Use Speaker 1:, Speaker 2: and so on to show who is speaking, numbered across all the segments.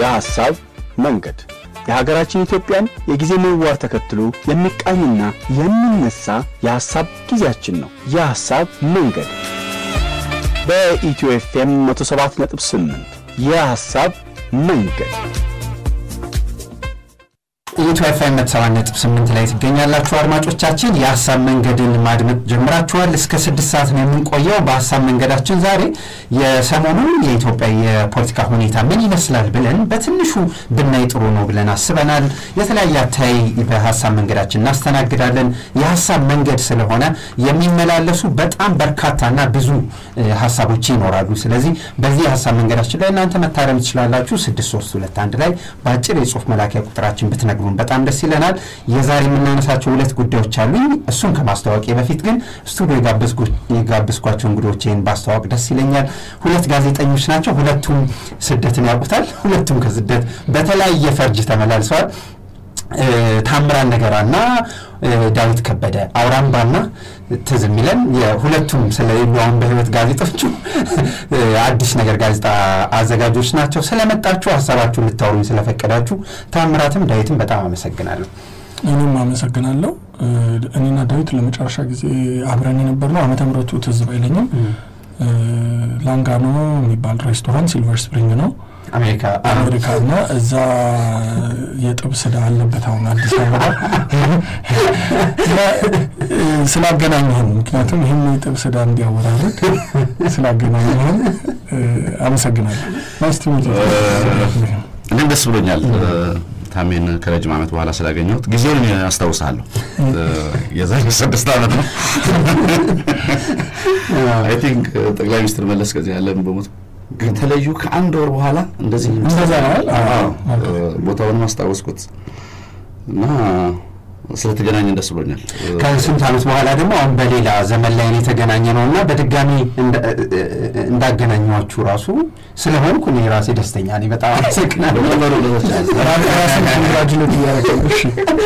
Speaker 1: የሐሳብ መንገድ የሀገራችን ኢትዮጵያን የጊዜ ምህዋር ተከትሎ የሚቃኝና የሚነሳ የሐሳብ ጊዜያችን ነው። የሐሳብ መንገድ በኢትዮ ኤፍኤም 107.8 የሐሳብ መንገድ
Speaker 2: ኢትዮ ኤፍኤም ሰባት ነጥብ ስምንት ላይ ትገኛላችሁ አድማጮቻችን። የሀሳብ መንገድን ማድመጥ ጀምራችኋል። እስከ ስድስት ሰዓት ነው የምንቆየው። በሀሳብ መንገዳችን ዛሬ የሰሞኑን የኢትዮጵያ የፖለቲካ ሁኔታ ምን ይመስላል ብለን በትንሹ ብናይ ጥሩ ነው ብለን አስበናል። የተለያየ አታይ በሀሳብ መንገዳችን እናስተናግዳለን። የሀሳብ መንገድ ስለሆነ የሚመላለሱ በጣም በርካታና ብዙ ሀሳቦች ይኖራሉ። ስለዚህ በዚህ የሀሳብ መንገዳችን ላይ እናንተ መታረም ትችላላችሁ። ስድስት ሶስት ሁለት አንድ ላይ በአጭር የጽሁፍ መላኪያ ቁጥራችን ብትነግሩ በጣም ደስ ይለናል። የዛሬ የምናነሳቸው ሁለት ጉዳዮች አሉኝ። እሱን ከማስታወቂ በፊት ግን ስቱዲዮ የጋበዝኳቸው እንግዶቼን ባስተዋወቅ ደስ ይለኛል። ሁለት ጋዜጠኞች ናቸው። ሁለቱም ስደትን ያውቁታል። ሁለቱም ከስደት በተለያየ ፈርጅ ተመላልሰዋል። ታምራን ነገራና ዳዊት ከበደ አውራምባና ትዝ የሚለን የሁለቱም ስለሌሉ አሁን በህይወት ጋዜጦቹ አዲስ ነገር ጋዜጣ አዘጋጆች ናቸው። ስለመጣችሁ ሀሳባችሁን ልታወሩኝ ስለፈቀዳችሁ ታምራትም ዳዊትም በጣም አመሰግናለሁ።
Speaker 3: እኔም አመሰግናለሁ። እኔና ዳዊት ለመጨረሻ ጊዜ አብረን የነበርነው ዓመተ ምሕረቱ ትዝ ባይለኝም ላንጋኖ የሚባል ሬስቶራንት ሲልቨር ስፕሪንግ ነው
Speaker 2: አሜሪካ
Speaker 3: አሜሪካ እና እዛ የጥብስ ዕዳ አለበት አሁን አዲስ አበባ ስላገናኘህን፣ ምክንያቱም ይህን የጥብስ ዕዳ እንዲያወራርድ ስላገናኘህን አመሰግናለሁ። ናይስ ቱ ሚት
Speaker 4: እኔም ደስ ብሎኛል ታሜን ከረጅም ዓመት በኋላ ስላገኘሁት ጊዜውን አስታውሳለሁ። የዛሬ ስድስት ዓመት ነው አይ ቲንክ ጠቅላይ ሚኒስትር መለስ ከዚህ ያለን በሞት ከተለዩ ከአንድ ወር በኋላ እንደዚህ
Speaker 3: እንደዛ ነው።
Speaker 4: ቦታውንም አስታወስኩት እና ስለተገናኘን ደስ ብሎኛል።
Speaker 2: ከስንት ዓመት በኋላ ደግሞ አሁን በሌላ ዘመን ላይ የተገናኘ ነው እና በድጋሚ እንዳገናኘኋችሁ ራሱ ስለሆንኩ እኔ ራሴ ደስተኛ ነኝ። በጣም አመሰግናለሁ።
Speaker 3: ኮንግራጁሌት እያደረገ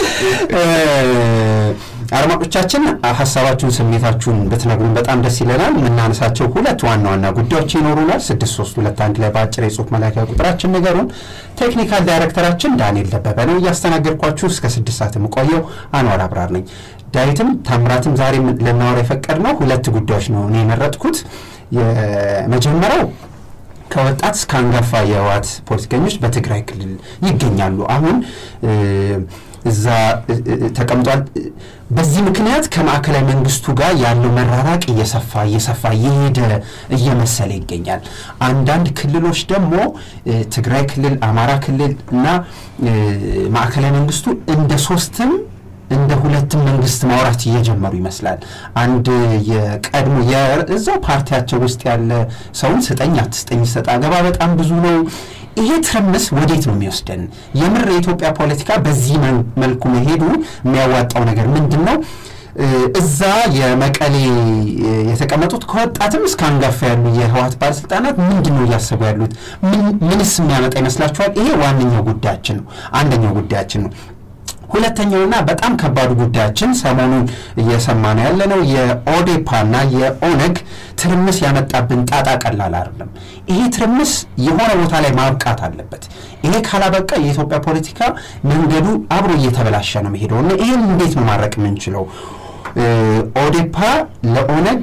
Speaker 2: አድማጮቻችን ሀሳባችሁን፣ ስሜታችሁን ብትነግሩን በጣም ደስ ይለናል። የምናነሳቸው ሁለት ዋና ዋና ጉዳዮች ይኖሩናል። ስድስት ሶስት ሁለት አንድ ላይ በአጭር የጽሁፍ መላኪያ ቁጥራችን ንገሩን። ቴክኒካል ዳይሬክተራችን ዳንኤል ደበበ ነው። እያስተናገድኳችሁ እስከ ስድስት ሰዓት የምቆየው አንዋር አብራር ነኝ። ዳዊትም ታምራትም ዛሬ ልናወራ የፈቀድነው ሁለት ጉዳዮች ነው እኔ የመረጥኩት። የመጀመሪያው ከወጣት እስከ አንጋፋ የህወሓት ፖለቲከኞች በትግራይ ክልል ይገኛሉ። አሁን እዛ ተቀምጧል። በዚህ ምክንያት ከማዕከላዊ መንግስቱ ጋር ያለው መራራቅ እየሰፋ እየሰፋ እየሄደ እየመሰለ ይገኛል። አንዳንድ ክልሎች ደግሞ ትግራይ ክልል፣ አማራ ክልል እና ማዕከላዊ መንግስቱ እንደ ሶስትም እንደ ሁለትም መንግስት ማውራት እየጀመሩ ይመስላል። አንድ የቀድሞ የእዛው ፓርቲያቸው ውስጥ ያለ ሰውን ስጠኝ አትስጠኝ ሰጥ አገባ በጣም ብዙ ነው። ይሄ ትርምስ ወዴት ነው የሚወስደን? የምር የኢትዮጵያ ፖለቲካ በዚህ መልኩ መሄዱ የሚያዋጣው ነገር ምንድን ነው? እዛ የመቀሌ የተቀመጡት ከወጣትም እስከ አንጋፋ ያሉ የህወሓት ባለስልጣናት ምንድን ነው እያሰቡ ያሉት? ምንስ የሚያመጣ ይመስላችኋል? ይሄ ዋነኛው ጉዳያችን ነው። አንደኛው ጉዳያችን ነው። ሁለተኛውና በጣም ከባዱ ጉዳያችን ሰሞኑን እየሰማ ነው ያለነው የኦዴፓና የኦነግ ትርምስ ያመጣብን ጣጣ ቀላል አይደለም። ይሄ ትርምስ የሆነ ቦታ ላይ ማብቃት አለበት። ይሄ ካላበቃ የኢትዮጵያ ፖለቲካ መንገዱ አብሮ እየተበላሸ ነው መሄደው እና ይህን እንዴት ነው ማድረቅ የምንችለው? ኦዴፓ ለኦነግ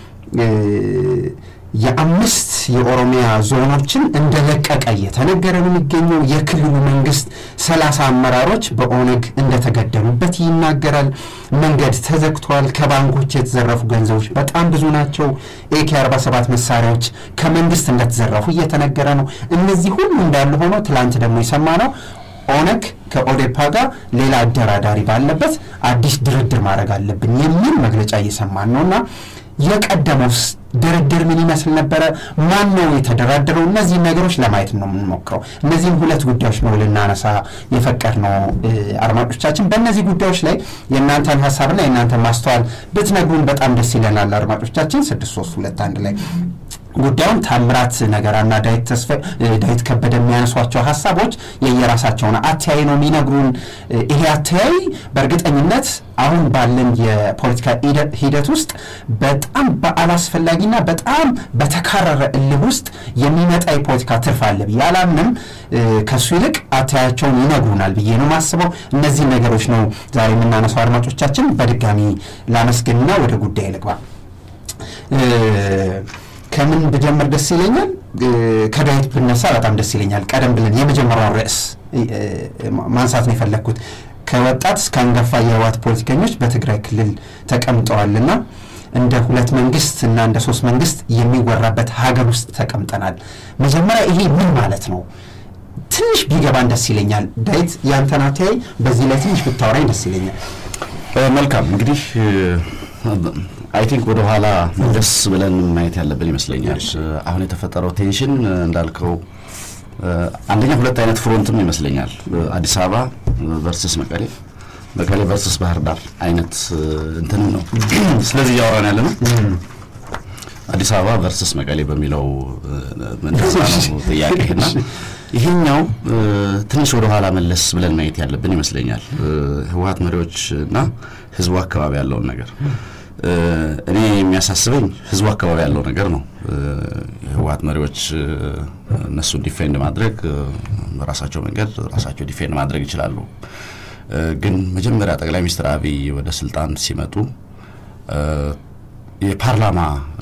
Speaker 2: የአምስት የኦሮሚያ ዞኖችን እንደለቀቀ እየተነገረ ነው የሚገኘው። የክልሉ መንግስት ሰላሳ አመራሮች በኦነግ እንደተገደሉበት ይናገራል። መንገድ ተዘግቷል። ከባንኮች የተዘረፉ ገንዘቦች በጣም ብዙ ናቸው። ኤኬ 47 መሳሪያዎች ከመንግስት እንደተዘረፉ እየተነገረ ነው። እነዚህ ሁሉ እንዳለ ሆኖ ትላንት ደግሞ የሰማ ነው ኦነግ ከኦዴፓ ጋር ሌላ አደራዳሪ ባለበት አዲስ ድርድር ማድረግ አለብን የሚል መግለጫ እየሰማን ነው እና የቀደመውስ ድርድር ምን ይመስል ነበረ? ማን ነው የተደራደረው? እነዚህን ነገሮች ለማየት ነው የምንሞክረው። እነዚህም ሁለት ጉዳዮች ነው ልናነሳ የፈቀድ ነው። አድማጮቻችን በእነዚህ ጉዳዮች ላይ የእናንተን ሀሳብና የእናንተን ማስተዋል ብትነግሩን በጣም ደስ ይለናል። አድማጮቻችን ስድስት ሶስት ሁለት አንድ ላይ ጉዳዩን ታምራት ነገራና ዳዊት ተስፋ ዳዊት ከበደ የሚያነሷቸው ሀሳቦች የየራሳቸውን አተያይ ነው የሚነግሩን። ይሄ አተያይ በእርግጠኝነት አሁን ባለን የፖለቲካ ሂደት ውስጥ በጣም በአላስፈላጊና በጣም በተካረረ እልህ ውስጥ የሚመጣ የፖለቲካ ትርፍ አለ ብዬ አላምንም። ከእሱ ይልቅ አተያያቸውን ይነግሩናል ብዬ ነው የማስበው። እነዚህ ነገሮች ነው ዛሬ የምናነሳው። አድማጮቻችን በድጋሚ ላመስግንና ወደ ጉዳይ ልግባ። ከምን ብጀምር ደስ ይለኛል? ከዳዊት ብነሳ በጣም ደስ ይለኛል። ቀደም ብለን የመጀመሪያውን ርዕስ ማንሳት ነው የፈለግኩት። ከወጣት እስከ አንጋፋ የህወሓት ፖለቲከኞች በትግራይ ክልል ተቀምጠዋልና እንደ ሁለት መንግስት እና እንደ ሶስት መንግስት የሚወራበት ሀገር ውስጥ ተቀምጠናል። መጀመሪያ ይሄ ምን ማለት ነው? ትንሽ ቢገባን ደስ ይለኛል። ዳዊት ያንተን አተያይ በዚህ ላይ ትንሽ ብታወራኝ ደስ ይለኛል።
Speaker 4: መልካም እንግዲህ አይ ቲንክ ወደ ኋላ መለስ ብለን ማየት ያለብን ይመስለኛል። አሁን የተፈጠረው ቴንሽን እንዳልከው አንደኛ ሁለት አይነት ፍሮንትም ይመስለኛል። አዲስ አበባ ቨርስስ መቀሌ፣ መቀሌ ቨርስስ ባህር ዳር አይነት እንትንም ነው። ስለዚህ እያወራን ያለ ነው አዲስ አበባ ቨርስስ መቀሌ በሚለው እንደዛ ነው ጥያቄና ይሄኛው ትንሽ ወደ ኋላ መለስ ብለን ማየት ያለብን ይመስለኛል። ህወሓት መሪዎች እና ህዝቡ አካባቢ ያለውን ነገር እኔ የሚያሳስበኝ ህዝቡ አካባቢ ያለው ነገር ነው። የህወሓት መሪዎች እነሱን ዲፌንድ ማድረግ በራሳቸው መንገድ ራሳቸው ዲፌንድ ማድረግ ይችላሉ። ግን መጀመሪያ ጠቅላይ ሚኒስትር አብይ ወደ ስልጣን ሲመጡ የፓርላማ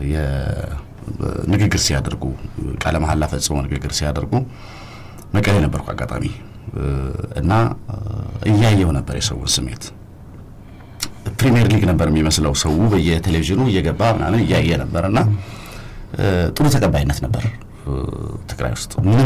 Speaker 4: ንግግር ሲያደርጉ ቃለ መሐላ ፈጽሞ ንግግር ሲያደርጉ መቀሌ ነበርኩ አጋጣሚ እና እያየው ነበር የሰውን ስሜት ፕሪሚየር ሊግ ነበር የሚመስለው። ሰው በየቴሌቪዥኑ እየገባ ምናምን እያየ ነበር እና ጥሩ ተቀባይነት ነበር ትግራይ ውስጥ። ምንም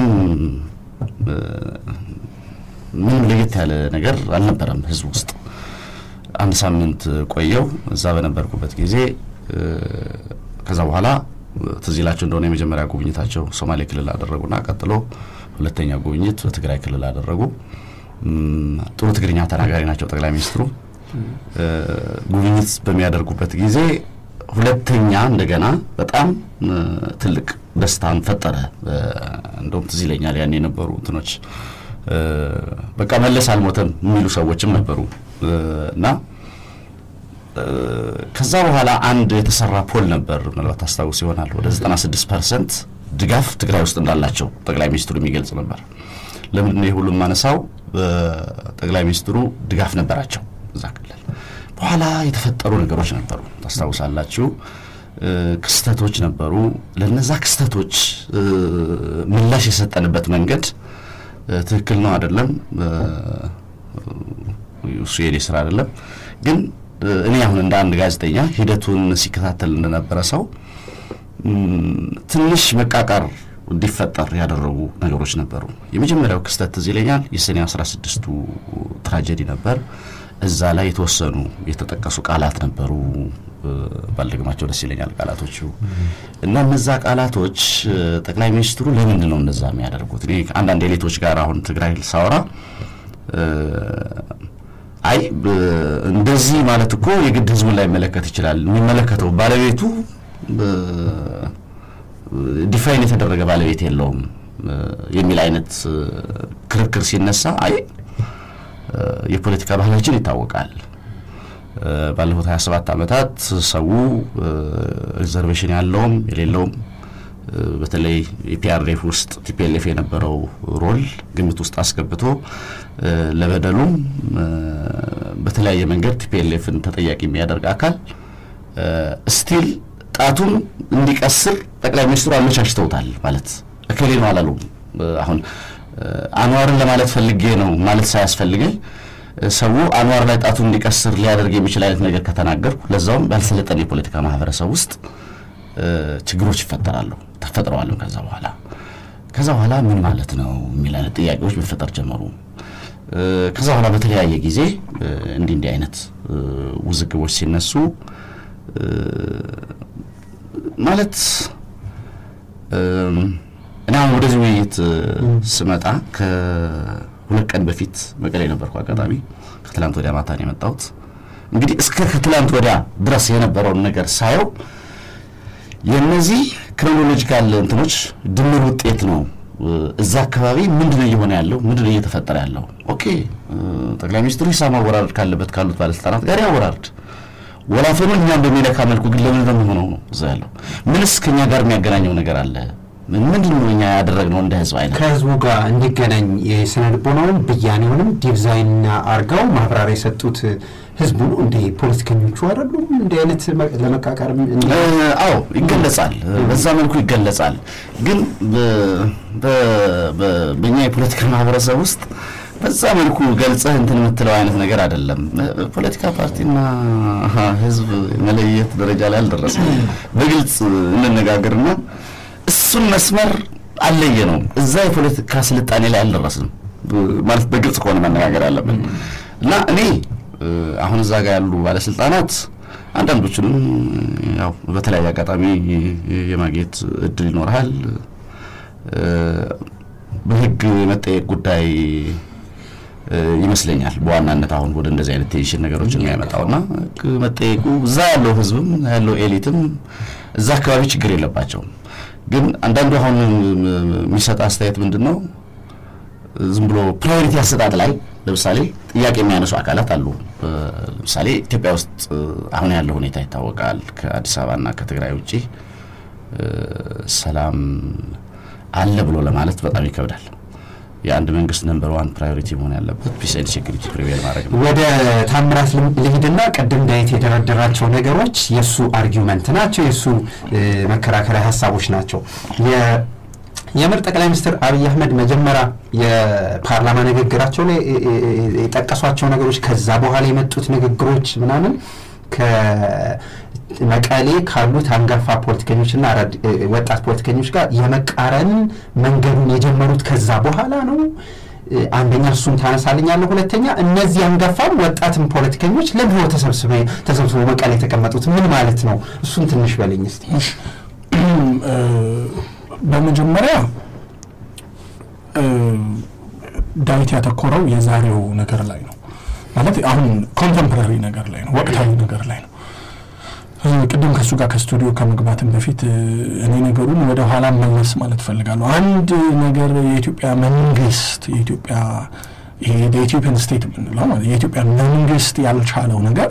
Speaker 4: ምንም ለየት ያለ ነገር አልነበረም ህዝብ ውስጥ። አንድ ሳምንት ቆየው እዛ በነበርኩበት ጊዜ ከዛ በኋላ ትዝ ይላቸው እንደሆነ የመጀመሪያ ጉብኝታቸው ሶማሌ ክልል አደረጉና ቀጥሎ ሁለተኛ ጉብኝት በትግራይ ክልል አደረጉ። ጥሩ ትግርኛ ተናጋሪ ናቸው ጠቅላይ ሚኒስትሩ። ጉብኝት በሚያደርጉበት ጊዜ ሁለተኛ እንደገና በጣም ትልቅ ደስታን ፈጠረ። እንደውም ትዝ ይለኛል ያን የነበሩ እንትኖች በቃ መለስ አልሞተም የሚሉ ሰዎችም ነበሩ እና ከዛ በኋላ አንድ የተሰራ ፖል ነበር፣ ምናልባት ታስታውስ ይሆናል። ወደ 96 ፐርሰንት ድጋፍ ትግራይ ውስጥ እንዳላቸው ጠቅላይ ሚኒስትሩ የሚገልጽ ነበር። ለምንድን ነው የሁሉም ማነሳው? ጠቅላይ ሚኒስትሩ ድጋፍ ነበራቸው እዛ ክልል። በኋላ የተፈጠሩ ነገሮች ነበሩ፣ ታስታውሳላችሁ። ክስተቶች ነበሩ። ለነዛ ክስተቶች ምላሽ የሰጠንበት መንገድ ትክክል ነው አይደለም፣ እሱ የኔ ስራ አይደለም። ግን እኔ አሁን እንደ አንድ ጋዜጠኛ ሂደቱን ሲከታተል እንደነበረ ሰው ትንሽ መቃቃር እንዲፈጠር ያደረጉ ነገሮች ነበሩ። የመጀመሪያው ክስተት ትዝ ይለኛል የሰኔ 16ቱ ትራጀዲ ነበር። እዛ ላይ የተወሰኑ የተጠቀሱ ቃላት ነበሩ። ባልደግማቸው ደስ ይለኛል ቃላቶቹ እና እነዛ ቃላቶች ጠቅላይ ሚኒስትሩ ለምንድን ነው እነዛ የሚያደርጉት? እኔ አንዳንድ ኤሊቶች ጋር አሁን ትግራይ ሳወራ አይ እንደዚህ ማለት እኮ የግድ ህዝቡን ላይ መለከት ይችላል። የሚመለከተው ባለቤቱ ዲፋይን የተደረገ ባለቤት የለውም የሚል አይነት ክርክር ሲነሳ አይ የፖለቲካ ባህላችን ይታወቃል። ባለፉት 27 ዓመታት ሰው ሪዘርቬሽን ያለውም የሌለውም በተለይ የፒአርኤፍ ውስጥ ቲፒኤልኤፍ የነበረው ሮል ግምት ውስጥ አስገብቶ ለበደሉም በተለያየ መንገድ ቲፒኤልኤፍን ተጠያቂ የሚያደርግ አካል ስቲል ጣቱን እንዲቀስር ጠቅላይ ሚኒስትሩ አመቻችተውታል። ማለት እከሌ ነው አላሉም። አሁን አንዋርን ለማለት ፈልጌ ነው ማለት ሳያስፈልገኝ ሰው አንዋር ላይ ጣቱን እንዲቀስር ሊያደርግ የሚችል አይነት ነገር ከተናገርኩ ለዛውም ባልሰለጠነ የፖለቲካ ማህበረሰብ ውስጥ ችግሮች ይፈጠራሉ ተፈጥረዋልም። ከዛ በኋላ ከዛ በኋላ ምን ማለት ነው የሚል አይነት ጥያቄዎች መፈጠር ጀመሩ። ከዛ በኋላ በተለያየ ጊዜ እንዲህ እንዲህ አይነት ውዝግቦች ሲነሱ ማለት እኔ አሁን ወደዚህ ውይይት ስመጣ ከሁለት ቀን በፊት መቀሌ ነበርኩ። አጋጣሚ ከትላንት ወዲያ ማታ ነው የመጣሁት። እንግዲህ እስከ ከትላንት ወዲያ ድረስ የነበረውን ነገር ሳየው የእነዚህ ክሮኖሎጂካል እንትኖች ድምር ውጤት ነው። እዛ አካባቢ ምንድን ነው እየሆነ ያለው? ምንድን ነው እየተፈጠረ ያለው? ኦኬ ጠቅላይ ሚኒስትሩ ሂሳብ ማወራረድ ካለበት ካሉት ባለስልጣናት ጋር ያወራርድ። ወላፈኑን እኛም በሚለካ መልኩ ግን ለምን ነው የሚሆነው ነው እዛ ያለው? ምንስ ከእኛ ጋር የሚያገናኘው ነገር አለ? ምንድን ነው እኛ ያደረግነው እንደ ህዝብ አይነት
Speaker 2: ከህዝቡ ጋር እንዲገናኝ የስነ ልቦናውን ብያኔውንም ዲዛይን አርገው ማብራሪያ የሰጡት ህዝቡ ነው እንደ ፖለቲከኞቹ አይደሉም። እንዲህ አይነት ለመቃቀር
Speaker 4: አዎ ይገለጻል፣ በዛ መልኩ ይገለጻል። ግን በእኛ የፖለቲካ ማህበረሰብ ውስጥ በዛ መልኩ ገልጸህ እንትን የምትለው አይነት ነገር አይደለም። ፖለቲካ ፓርቲና ህዝብ መለየት ደረጃ ላይ አልደረስም። በግልጽ እንነጋገርና እሱን መስመር አለየ ነው። እዛ የፖለቲካ ስልጣኔ ላይ አልደረስንም ማለት በግልጽ ከሆነ መነጋገር ያለብን እና እኔ አሁን እዛ ጋር ያሉ ባለስልጣናት አንዳንዶቹንም ያው በተለያየ አጋጣሚ የማግኘት እድል ይኖርሃል። በህግ የመጠየቅ ጉዳይ ይመስለኛል በዋናነት አሁን ወደ እንደዚህ አይነት ቴንሽን ነገሮችን የሚያመጣውና ህግ መጠየቁ እዛ ያለው ህዝብም ያለው ኤሊትም እዛ አካባቢ ችግር የለባቸውም። ግን አንዳንዱ አሁን የሚሰጥ አስተያየት ምንድን ነው ዝም ብሎ ፕራዮሪቲ አሰጣጥ ላይ ለምሳሌ ጥያቄ የሚያነሱ አካላት አሉ። ለምሳሌ ኢትዮጵያ ውስጥ አሁን ያለው ሁኔታ ይታወቃል። ከአዲስ አበባና ከትግራይ ውጭ ሰላም አለ ብሎ ለማለት በጣም ይከብዳል። የአንድ መንግስት ነምበር ዋን ፕራዮሪቲ መሆን ያለበት ፒስ ኤንድ ሴኩሪቲ ፕሪቬል ማድረግ ነው።
Speaker 2: ወደ ታምራት ልሂድና ቅድም ዳዊት የደረደራቸው ነገሮች የእሱ አርጊውመንት ናቸው፣ የእሱ መከራከሪያ ሀሳቦች ናቸው። የምር ጠቅላይ ሚኒስትር አብይ አህመድ መጀመሪያ የፓርላማ ንግግራቸው ላይ የጠቀሷቸው ነገሮች ከዛ በኋላ የመጡት ንግግሮች ምናምን ከመቀሌ ካሉት አንጋፋ ፖለቲከኞችና ወጣት ፖለቲከኞች ጋር የመቃረን መንገዱን የጀመሩት ከዛ በኋላ ነው። አንደኛ እሱን ታነሳልኛለህ። ሁለተኛ እነዚህ አንጋፋም ወጣትም ፖለቲከኞች ለምን ተሰብስበው መቀሌ የተቀመጡት ምን ማለት ነው? እሱን ትንሽ በለኝ እስኪ።
Speaker 3: በመጀመሪያ ዳዊት ያተኮረው የዛሬው ነገር ላይ ነው ማለት አሁን ኮንቴምፖራሪ ነገር ላይ ነው፣ ወቅታዊ ነገር ላይ ነው። ቅድም ከእሱ ጋር ከስቱዲዮ ከመግባትም በፊት እኔ ነገሩን ወደ ኋላ መለስ ማለት እፈልጋለሁ። አንድ ነገር የኢትዮጵያ መንግስት የኢትዮጵያ ይሄ የኢትዮጵያን ስቴት የምንለው ማለት የኢትዮጵያ መንግስት ያልቻለው ነገር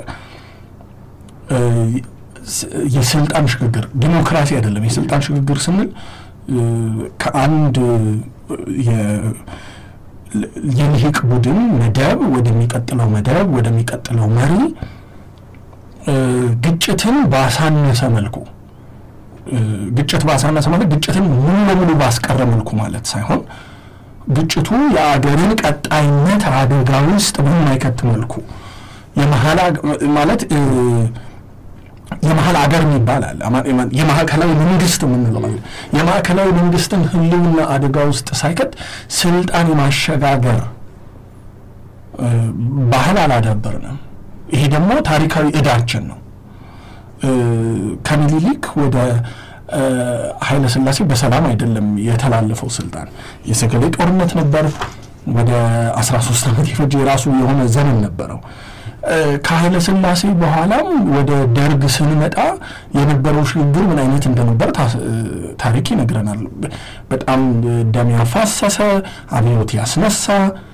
Speaker 3: የስልጣን ሽግግር ዲሞክራሲ አይደለም። የስልጣን ሽግግር ስንል ከአንድ የልሂቅ ቡድን መደብ ወደሚቀጥለው መደብ ወደሚቀጥለው መሪ ግጭትን ባሳነሰ መልኩ ግጭት ባሳነሰ ማለት ግጭትን ሙሉ ለሙሉ ባስቀረ መልኩ ማለት ሳይሆን ግጭቱ የአገርን ቀጣይነት አደጋ ውስጥ በማይከት መልኩ የመሀል ማለት የመሀል አገር የሚባል አለ። የማዕከላዊ መንግስት የምንለው አለ። የማዕከላዊ መንግስትን ህልውና አደጋ ውስጥ ሳይከት ስልጣን የማሸጋገር ባህል አላዳበርንም። ይሄ ደግሞ ታሪካዊ እዳችን ነው። ከምኒልክ ወደ ኃይለ ሥላሴ በሰላም አይደለም የተላለፈው ስልጣን። የሰገሌ ጦርነት ነበር። ወደ 13 ዓመት የፈጀ የራሱ የሆነ ዘመን ነበረው። ከኃይለ ሥላሴ በኋላም ወደ ደርግ ስንመጣ የነበረው ሽግግር ምን አይነት እንደነበር ታሪክ ይነግረናል። በጣም ደም ያፋሰሰ አብዮት ያስነሳ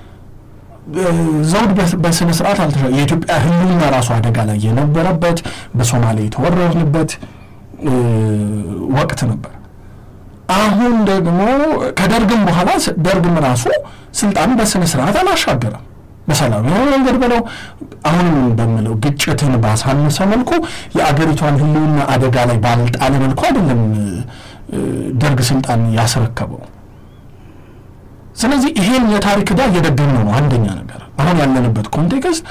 Speaker 3: ዘውድ በስነ ስርዓት አልተሻ የኢትዮጵያ ህልውና ራሱ አደጋ ላይ የነበረበት በሶማሌ የተወረርንበት ወቅት ነበር። አሁን ደግሞ ከደርግም በኋላ ደርግም ራሱ ስልጣን በስነ ስርዓት አላሻገረም። በሰላማዊ መንገድ ብለው አሁንም በምለው ግጭትን ባሳነሰ መልኩ የአገሪቷን ህልውና አደጋ ላይ ባልጣለ መልኩ አይደለም ደርግ ስልጣን ያስረከበው። ስለዚህ ይሄን የታሪክ ዕዳ እየደገምነው ነው። አንደኛ ነገር አሁን ያለንበት ኮንቴክስት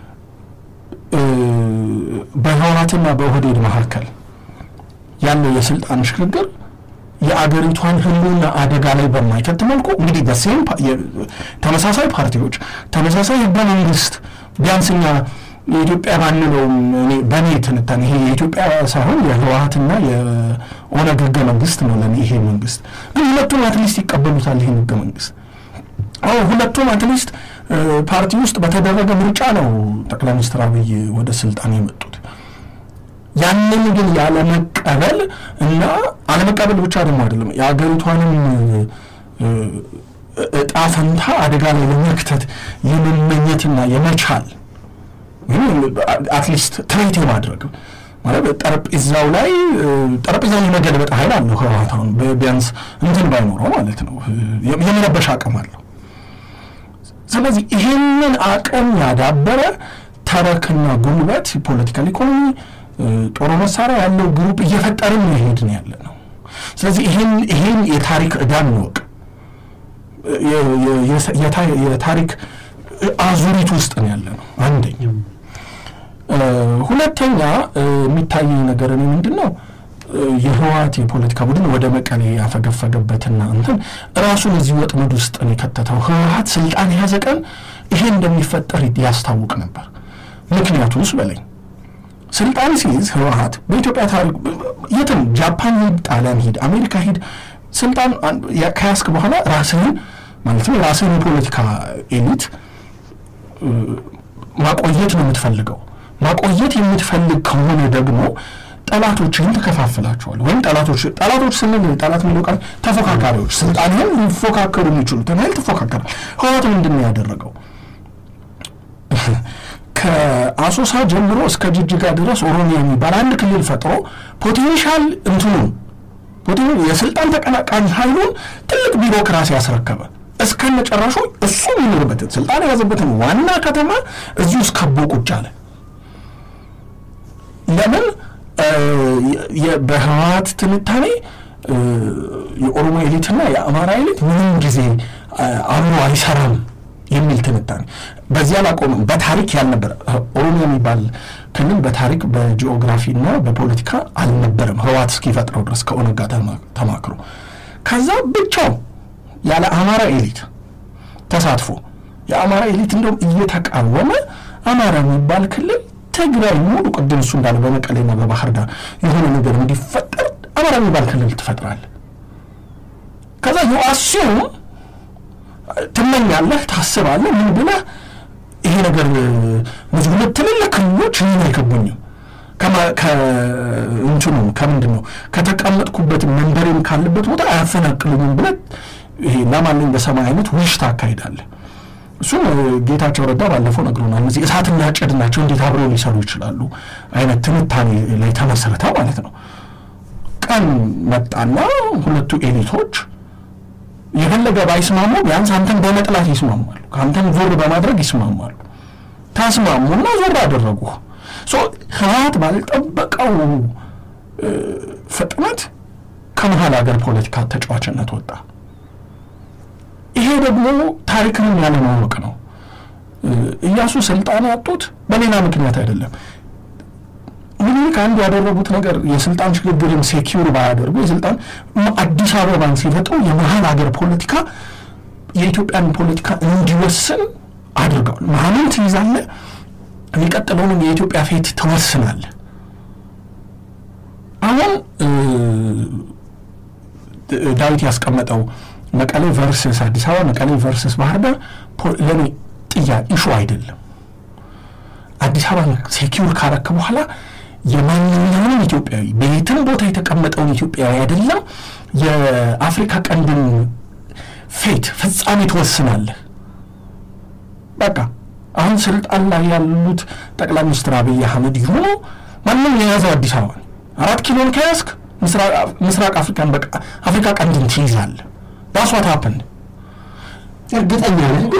Speaker 3: በህወሓትና በኦህዴድ መካከል ያለው የስልጣን ሽግግር የአገሪቷን ህልውና አደጋ ላይ በማይከት መልኩ እንግዲህ በሴም ተመሳሳይ ፓርቲዎች ተመሳሳይ ህገ መንግስት ቢያንስ እኛ የኢትዮጵያ ባንለውም በእኔ ትንታኔ ይሄ የኢትዮጵያ ሳይሆን የህወሓትና የኦነግ ህገ መንግስት ነው ለእኔ ይሄ መንግስት ግን ሁለቱም አትሊስት ይቀበሉታል ይህን ህገ መንግስት አሁ ሁለቱም አትሊስት ፓርቲ ውስጥ በተደረገ ምርጫ ነው ጠቅላይ ሚኒስትር አብይ ወደ ስልጣን የመጡት ያንን ግን ያለመቀበል እና አለመቀበል ብቻ ደግሞ አይደለም የሀገሪቷንም እጣ ፈንታ አደጋ ላይ ለመክተት የመመኘትና የመቻል አትሊስት ትሬት የማድረግ ማለት ጠረጴዛው ላይ ጠረጴዛውን የመገልበጥ ኃይል አለው ህወሓት አሁን ቢያንስ እንትን ባይኖረው ማለት ነው የመረበሽ አቅም አለው። ስለዚህ ይህንን አቅም ያዳበረ ተረክና ጉልበት ፖለቲካል ኢኮኖሚ ጦር መሳሪያ ያለው ግሩፕ እየፈጠርን የሄድን ያለ ነው። ስለዚህ ይህን የታሪክ ዕዳ እንወቅ። የታሪክ አዙሪት ውስጥ ነው ያለ ነው አንደኛ። ሁለተኛ የሚታየኝ ነገር እኔ ምንድን ነው የህወሓት የፖለቲካ ቡድን ወደ መቀሌ ያፈገፈገበትና እንትን ራሱን እዚህ ወጥመድ ውስጥ ነው የከተተው። ህወሓት ስልጣን የያዘ ቀን ይሄ እንደሚፈጠር ያስታውቅ ነበር። ምክንያቱስ በለኝ ስልጣን ሲይዝ ህወሓት በኢትዮጵያ ታሪክ የትም ጃፓን ሂድ፣ ጣሊያን ሂድ፣ አሜሪካ ሂድ ስልጣን ከያዝክ በኋላ ራስህን ማለትም የራስህን የፖለቲካ ኤሊት ማቆየት ነው የምትፈልገው። ማቆየት የምትፈልግ ከሆነ ደግሞ ጠላቶችህን ትከፋፍላቸዋል። ወይም ጠላቶች ጠላቶች ስንል ጠላት የሚለው ቃል ተፎካካሪዎች፣ ስልጣንህን ሊፎካከሩ የሚችሉትን ኃይል ትፎካከራል። ህወሓት ምንድን ነው ያደረገው? ከአሶሳ ጀምሮ እስከ ጅጅጋ ድረስ ኦሮሚያ የሚባል አንድ ክልል ፈጥሮ ፖቴንሻል እንትኑ የስልጣን ተቀናቃኝ ኃይሉን ትልቅ ቢሮክራሲ ያስረከበ እስከ መጨረሻው እሱ የሚኖርበትን ስልጣን የያዘበትን ዋና ከተማ እዚሁ ውስጥ ከቦ ቁጭ አለ። ለምን? በህወሓት ትንታኔ የኦሮሞ ኤሊትና የአማራ ኤሊት ምንም ጊዜ አብሮ አይሰራም የሚል ትንታኔ በዚህ አላቆምም። በታሪክ ያልነበረ ኦሮሚያ የሚባል ክልል በታሪክ በጂኦግራፊና በፖለቲካ አልነበረም ህወሓት እስኪፈጥረው ድረስ ከኦነግ ጋር ተማክሮ ከዛ ብቻው ያለ አማራ ኤሊት ተሳትፎ የአማራ ኤሊት እንደውም እየተቃወመ አማራ የሚባል ክልል ትግራይ ሙሉ ቅድም እሱ እንዳለ በመቀሌና በባህር ዳር የሆነ ነገር እንዲፈጠር አማራ የሚባል ክልል ትፈጥራለህ። ከዛ ዩአሲዩም ትመኛለህ፣ ታስባለህ፣ ምን ብለህ ይሄ ነገር እነዚህ ሁለት ትልልቅ ክልሎች ይህን አይከቡኝም ከእንትኑ ከምንድን ነው ከተቀመጥኩበት መንበሬም ካለበት ቦታ አያፈናቅሉኝም ብለህ ይሄ ላማለኝ በሰማይ አይነት ውሽ ታካሂዳለህ። እሱም ጌታቸው ረዳ ባለፈው ነግሮናል። እነዚህ እሳትና ጭድ ናቸው እንዴት አብረው ሊሰሩ ይችላሉ አይነት ትንታኔ ላይ ተመሰረተ ማለት ነው። ቀን መጣና ሁለቱ ኤሊቶች የፈለገ ባይስማሙ ቢያንስ አንተን በመጥላት ይስማማሉ፣ ከአንተን ዞር በማድረግ ይስማማሉ። ተስማሙና ዞር አደረጉ። ህወሓት ባልጠበቀው ፍጥነት ከመሀል ሀገር ፖለቲካ ተጫዋችነት ወጣ። ይሄ ደግሞ ታሪክንም ያለማወቅ ነው። እያሱ ስልጣን ያጡት በሌላ ምክንያት አይደለም። ምኒልክ አንዱ ያደረጉት ነገር የስልጣን ሽግግርን ሴኪውር ባያደርጉ የስልጣን አዲስ አበባን ሲፈጥሩ የመሀል ሀገር ፖለቲካ የኢትዮጵያን ፖለቲካ እንዲወስን አድርገዋል። መሀልን ትይዛለህ፣ የሚቀጥለውንም የኢትዮጵያ ፌት ትወስናለህ። አሁን ዳዊት ያስቀመጠው መቀሌ ቨርስስ አዲስ አበባ፣ መቀሌ ቨርስስ ባህር ዳር ለእኔ ጥያቄ ኢሹ አይደለም። አዲስ አበባ ሴኪውር ካረክ በኋላ የማንኛውንም ኢትዮጵያዊ በየትም ቦታ የተቀመጠውን ኢትዮጵያዊ አይደለም የአፍሪካ ቀንድን ፌት ፍጻሜ ትወስናለህ። በቃ አሁን ስልጣን ላይ ያሉት ጠቅላይ ሚኒስትር አብይ አህመድ ይሁኑ ማንም የያዘው አዲስ አበባ አራት ኪሎን ከያዝክ ምስራቅ አፍሪካን በቃ አፍሪካ ቀንድን ትይዛለህ። ዳስ ዋት ሀፕንድ
Speaker 2: እርግጠኛ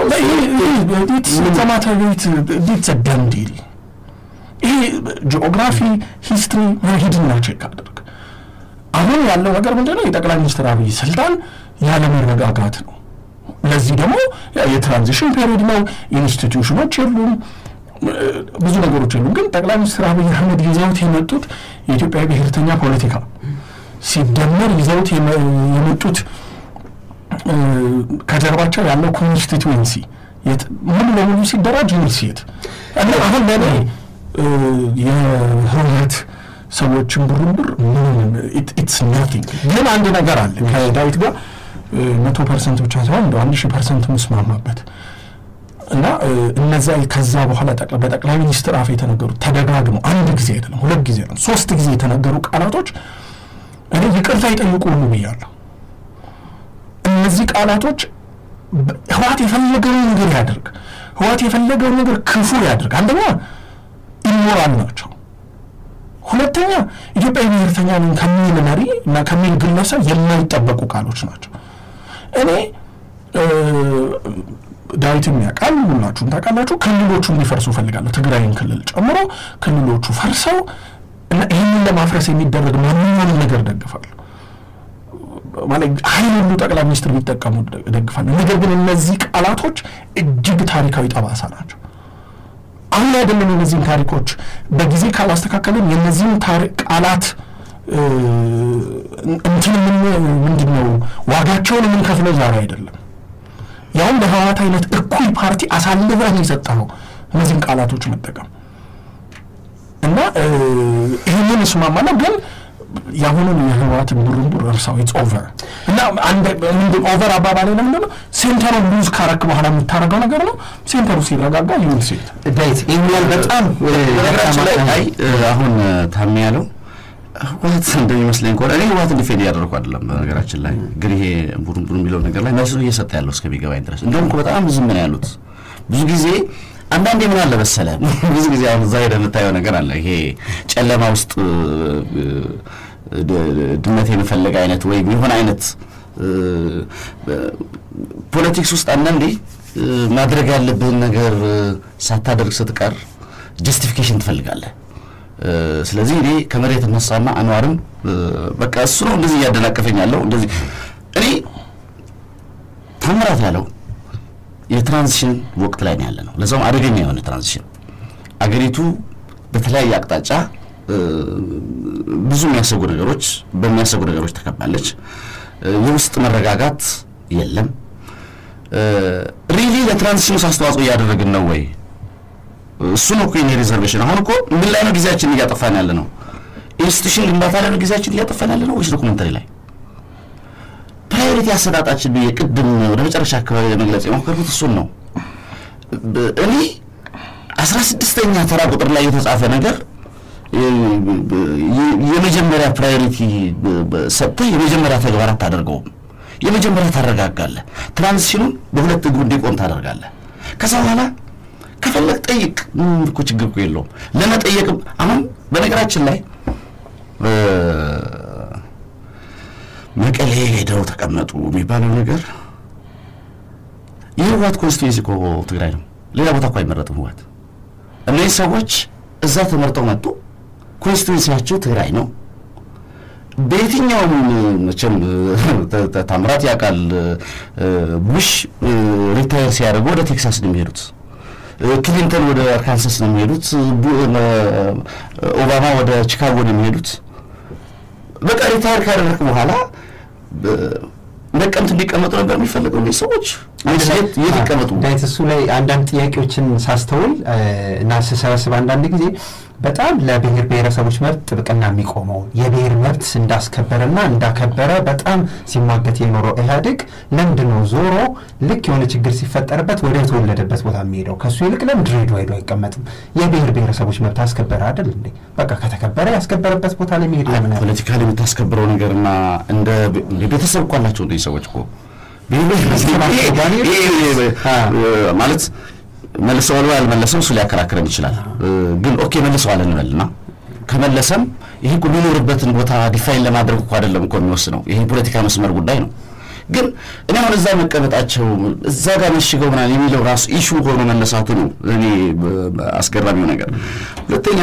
Speaker 3: ነህ ደንዲል ይሄ ጂኦግራፊ ሂስትሪ ሂድና ቼክ አድርግ። አሁን ያለው ነገር ምንድን ነው? የጠቅላይ ሚኒስትር አብይ ስልጣን ያለመረጋጋት ነው። ለዚህ ደግሞ የትራንዚሽን ፔሪድ ነው። ኢንስቲትዩሽኖች የሉም፣ ብዙ ነገሮች የሉም። ግን ጠቅላይ ሚኒስትር አብይ አህመድ ይዘውት የመጡት የኢትዮጵያ ብሔርተኛ ፖለቲካ ሲደመር ይዘውት የመጡት ከጀርባቸው ያለው ኮንስቲትዌንሲ ሙሉ ለሙሉ ሲደራጅ ዩኒሴት እና አሁን ለእኔ የህወሓት ሰዎችን ቡርንቡር ምንም ኢትስ ናቲንግ። ግን አንድ ነገር አለ ከዳዊት ጋር መቶ ፐርሰንት ብቻ ሳይሆን እንደ አንድ ሺህ ፐርሰንት ምስማማበት እና እነዚያ ከዛ በኋላ በጠቅላይ ሚኒስትር አፍ የተነገሩት ተደጋግመው አንድ ጊዜ አይደለም ሁለት ጊዜ አይደለም ሶስት ጊዜ የተነገሩ ቃላቶች እኔ ይቅርታ ይጠይቁ ሁሉ ብያለሁ። እነዚህ ቃላቶች ህወሓት የፈለገውን ነገር ያደርግ፣ ህወሓት የፈለገውን ነገር ክፉ ያደርግ። አንደኛ ኢሞራል ናቸው። ሁለተኛ ኢትዮጵያዊ ብሔርተኛ ነኝ ከሚል መሪ እና ከሚል ግለሰብ የማይጠበቁ ቃሎች ናቸው። እኔ ዳዊትም ያውቃል፣ ሁላችሁም ታውቃላችሁ። ክልሎቹ እንዲፈርሱ እፈልጋለሁ፣ ትግራይን ክልል ጨምሮ ክልሎቹ ፈርሰው እና ይህንን ለማፍረስ የሚደረግ ማንኛውንም ነገር ደግፋለሁ። ማለት ኃይል ሁሉ ጠቅላይ ሚኒስትር ቢጠቀሙ ደግፋለሁ። ነገር ግን እነዚህ ቃላቶች እጅግ ታሪካዊ ጠባሳ ናቸው። አሁን አይደለም የነዚህን ታሪኮች በጊዜ ካላስተካከልን የነዚህን ቃላት እንትን ምንድን ነው ዋጋቸውን የምንከፍለው ዛሬ አይደለም። ያውም በህወሓት አይነት እኩይ ፓርቲ አሳልፈን የሰጠኸው እነዚህን ቃላቶች መጠቀም እና ይህንን እስማማለሁ ግን የአሁኑን የህወሓትን ቡርንቡር እርሳው ኢትስ ኦቨር እና ምንድን ኦቨር አባባሌ ለምንድን ነው ሴንተሩ ሉዝ ካረክ በኋላ የምታደርገው ነገር ነው። ሴንተሩ ሲረጋጋ ይሁን ሴት
Speaker 2: ዳዊት ይህኛል በጣም
Speaker 4: ነገራችን ላይ አይ አሁን ታሚ ያለው ህወሓት እንደሚመስለኝ ከሆነ እኔ ህወሓት ዲፌንድ እያደረኩ አይደለም። በነገራችን ላይ ግን ይሄ ቡርንቡር የሚለው ነገር ላይ መልስ ነው እየሰጠ ያለው እስከሚገባኝ ድረስ እንደውም እኮ በጣም ዝም ነው ያሉት ብዙ ጊዜ አንዳንዴ ምን አለ መሰለህ ብዙ ጊዜ አሁን እዛ ሄደህ የምታየው ነገር አለ። ይሄ ጨለማ ውስጥ ድመት የመፈለግ አይነት ወይም የሆነ አይነት ፖለቲክስ ውስጥ አንዳንዴ ማድረግ ያለብህን ነገር ሳታደርግ ስትቀር ጀስቲፊኬሽን ትፈልጋለህ። ስለዚህ እኔ ከመሬት እነሳና አንዋርም በቃ እሱ ነው እንደዚህ እያደናቀፈኝ ያለው እንደዚህ እኔ ታምራት ያለው የትራንዚሽን ወቅት ላይ ነው ያለ ነው። ለዛውም አደገኛ የሆነ ትራንዚሽን አገሪቱ በተለያየ አቅጣጫ ብዙ የሚያሰጉ ነገሮች በሚያሰጉ ነገሮች ተከባለች። የውስጥ መረጋጋት የለም። ሪሊ ለትራንዚሽኑ አስተዋጽኦ እያደረግን ነው ወይ? እሱ ነው እኮ የኔ ሪዘርቬሽን። አሁን እኮ ምን ላይ ነው ጊዜያችንን እያጠፋን ያለ ነው? ኢንስቲቱሽን ግንባታ ላይ ነው ጊዜያችንን እያጠፋን ያለ ነው ወይስ ዶኩመንተሪ ላይ? ፕራዮሪቲ አሰጣጣችን ብዬ ቅድም ወደ መጨረሻ አካባቢ ለመግለጽ የሞከርኩት እሱን ነው። እኔ አስራ ስድስተኛ ተራ ቁጥር ላይ የተጻፈ ነገር የመጀመሪያ ፕራዮሪቲ ሰጥተህ የመጀመሪያ ተግባር አታደርገውም። የመጀመሪያ ታረጋጋለህ። ትራንዚሽኑን በሁለት እግሩ እንዲቆም ታደርጋለህ። ከዛ በኋላ ከፈለግ ጠይቅ። ምንም እኮ ችግር እኮ የለውም። ለመጠየቅም አሁን በነገራችን ላይ መቀሌ ሄደው ተቀመጡ የሚባለው ነገር የህወሓት ኮንስቲቱዌንሲ እኮ ትግራይ ነው። ሌላ ቦታ እኮ አይመረጥም ህወሓት። እነዚህ ሰዎች እዛ ተመርጠው መጡ። ኮንስቲቱዌንሲያቸው ትግራይ ነው። በየትኛውም መቼም ታምራት ያውቃል። ቡሽ ሪታየር ሲያደርጉ ወደ ቴክሳስ ነው የሚሄዱት። ክሊንተን ወደ አርካንሳስ ነው የሚሄዱት። ኦባማ ወደ ቺካጎ ነው የሚሄዱት። በቃ ሪታየር ካደረግ በኋላ ነቀምት እንዲቀመጡ ነበር የሚፈልገው እነዚህ ሰዎች የት ይቀመጡ?
Speaker 2: ዳዊት እሱ ላይ አንዳንድ ጥያቄዎችን ሳስተውል እና ስሰበስብ አንዳንድ ጊዜ በጣም ለብሔር ብሔረሰቦች መብት ጥብቅና የሚቆመው የብሔር መብት እንዳስከበረና እንዳከበረ በጣም ሲሟገት የኖረው ኢህአዴግ ለምንድን ነው ዞሮ ልክ የሆነ ችግር ሲፈጠርበት ወደ ተወለደበት ቦታ የሚሄደው? ከእሱ ይልቅ ለምን ድሬዳዋ ሄዶ አይቀመጥም? የብሔር ብሔረሰቦች መብት አስከበረ አይደል እንዴ? በቃ ከተከበረ ያስከበረበት ቦታ ላይ መሄድ ለምን
Speaker 4: ፖለቲካሊ የምታስከብረው ነገርና እንደ ቤተሰብ እኮ አላቸው እንደዚህ ሰዎች እኮ ማለት መልሰዋል ወይ አልመለሰም፣ እሱ ሊያከራክረን ይችላል። ግን ኦኬ መልሰዋል እንበልና ከመለሰም ይሄ እኮ የሚኖርበትን ቦታ ዲፋይን ለማድረግ እኮ አይደለም እኮ የሚወስነው ይሄ ፖለቲካ መስመር ጉዳይ ነው። ግን እኔ አሁን እዛ መቀመጣቸው እዛ ጋር መሽገው ምናምን የሚለው ራሱ ኢሹ ሆኖ መነሳቱ ነው እኔ አስገራሚው ነገር። ሁለተኛ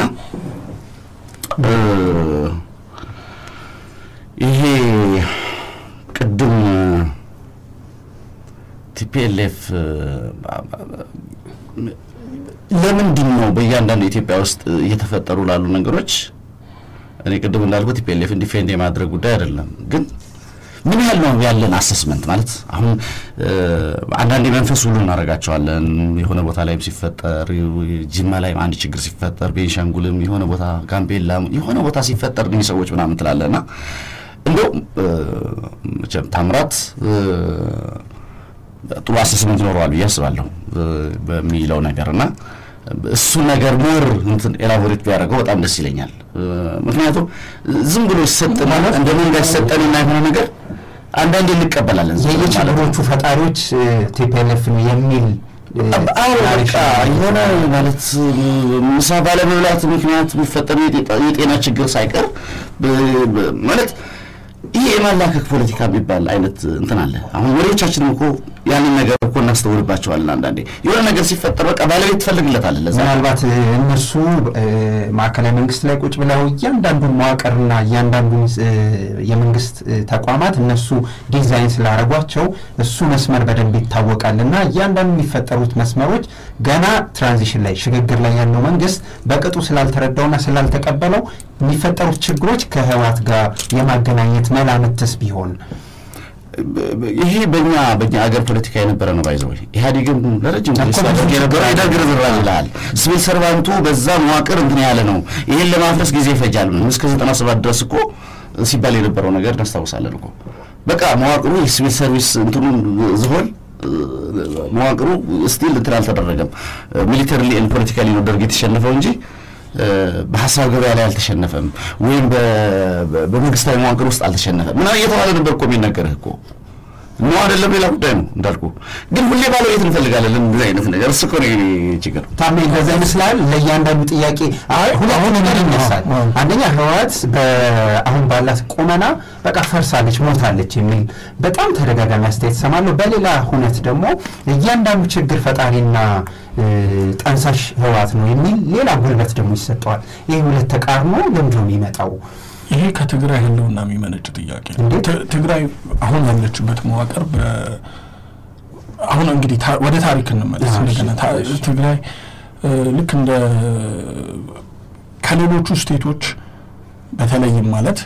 Speaker 4: ይሄ ቅድም ቲፒኤልኤፍ ለምንድን ነው በእያንዳንዱ ኢትዮጵያ ውስጥ እየተፈጠሩ ላሉ ነገሮች እኔ ቅድም እንዳልኩት ቲፒኤልኤፍን ዲፌንድ የማድረግ ጉዳይ አይደለም፣ ግን ምን ያህል ነው ያለን አሰስመንት ማለት አሁን አንዳንድ መንፈስ ሁሉ እናደርጋቸዋለን። የሆነ ቦታ ላይም ሲፈጠር ጅማ ላይም አንድ ችግር ሲፈጠር፣ ቤንሻንጉልም የሆነ ቦታ ጋምቤላም የሆነ ቦታ ሲፈጠር እነዚህ ሰዎች ምናምን ትላለና እንደው መቼም ታምራት ጥሩ አስተሳሰብ ይኖረዋል ብዬ አስባለሁ በሚለው ነገር እና እሱ ነገር ሞር እንትን ኤላቦሬት ቢያደርገው በጣም ደስ ይለኛል። ምክንያቱም ዝም ብሎ ሲሰጠን እንደ መንጋ ሲሰጠንና የሆነ ነገር አንዳንዴ እንቀበላለን።
Speaker 2: የየችግሮቹ ፈጣሪዎች ቲፒኤልኤፍ ነው የሚል
Speaker 4: አዎ በቃ የሆነ ማለት ምሳ ባለመብላት ምክንያት የሚፈጠሩ የጤና ችግር ሳይቀር ማለት ይሄ የማላከክ ፖለቲካ የሚባል አይነት እንትን አለ። አሁን ወሬዎቻችንም እኮ ያንን ነገር እኮ እናስተውልባቸዋለን። አንዳንዴ የሆነ ነገር ሲፈጠር በቃ ባለቤት ትፈልግለታለህ። ለዛ
Speaker 2: ምናልባት እነሱ ማዕከላዊ መንግስት ላይ ቁጭ ብለው እያንዳንዱን መዋቅርና እያንዳንዱን የመንግስት ተቋማት እነሱ ዲዛይን ስላደረጓቸው እሱ መስመር በደንብ ይታወቃል እና እያንዳንዱ የሚፈጠሩት መስመሮች ገና ትራንዚሽን ላይ ሽግግር ላይ ያለው መንግስት በቅጡ ስላልተረዳውና ስላልተቀበለው የሚፈጠሩት ችግሮች ከህወሓት ጋር የማገናኘት መላምትስ ቢሆን
Speaker 4: ይሄ በእኛ በእኛ አገር ፖለቲካ የነበረ ነው። ባይዘው ኢህአዴግም ለረጅም ጊዜ ሲያደርግ የነበረው የደርግ ርዝራዥ ይልሃል። ሲቪል ሰርቫንቱ በዛ መዋቅር እንትን ያለ ነው። ይሄን ለማፍረስ ጊዜ ይፈጃል። ምን እስከ ዘጠና ሰባት ድረስ እኮ ሲባል የነበረው ነገር እናስታውሳለን እኮ በቃ መዋቅሩ የሲቪል ሰርቪስ እንትኑን ዝሆን መዋቅሩ ስቲል እንትን አልተደረገም። ሚሊተሪ ኤንድ ፖለቲካሊ ነው ደርግ የተሸነፈው እንጂ በሀሳብ ገበያ ላይ አልተሸነፈም፣ ወይም በመንግስታዊ መዋቅር ውስጥ አልተሸነፈም። ምና እየተባለ ነበር እኮ የሚነገርህ እኮ ነው አይደለም። ሌላ ጉዳይ ነው እንዳልኩ። ግን ሁሌ ባለቤት እንፈልጋለን እንደዚህ አይነት ነገር። እሱ እኮ ነው የእኔ ችግር።
Speaker 2: ታሜ እንደዛ ይመስላል። ለእያንዳንዱ ጥያቄ ሁለት ነገር ይነሳል። አንደኛ ህወሓት አሁን ባላት ቁመና በቃ ፈርሳለች፣ ሞታለች የሚል በጣም ተደጋጋሚ አስተያየት ሰማለሁ። በሌላ ሁነት ደግሞ እያንዳንዱ ችግር ፈጣሪና ጠንሳሽ ህወሓት ነው የሚል ሌላ ጉልበት ደግሞ ይሰጠዋል። ይህ ሁለት ተቃርኖ ለምንድን ነው የሚመጣው?
Speaker 3: ይሄ ከትግራይ ህልውና የሚመነጭ ጥያቄ ነው። ትግራይ አሁን ያለችበት መዋቅር አሁን እንግዲህ ወደ ታሪክ እንመለስ እንደገና ትግራይ ልክ እንደ ከሌሎቹ ስቴቶች በተለይም ማለት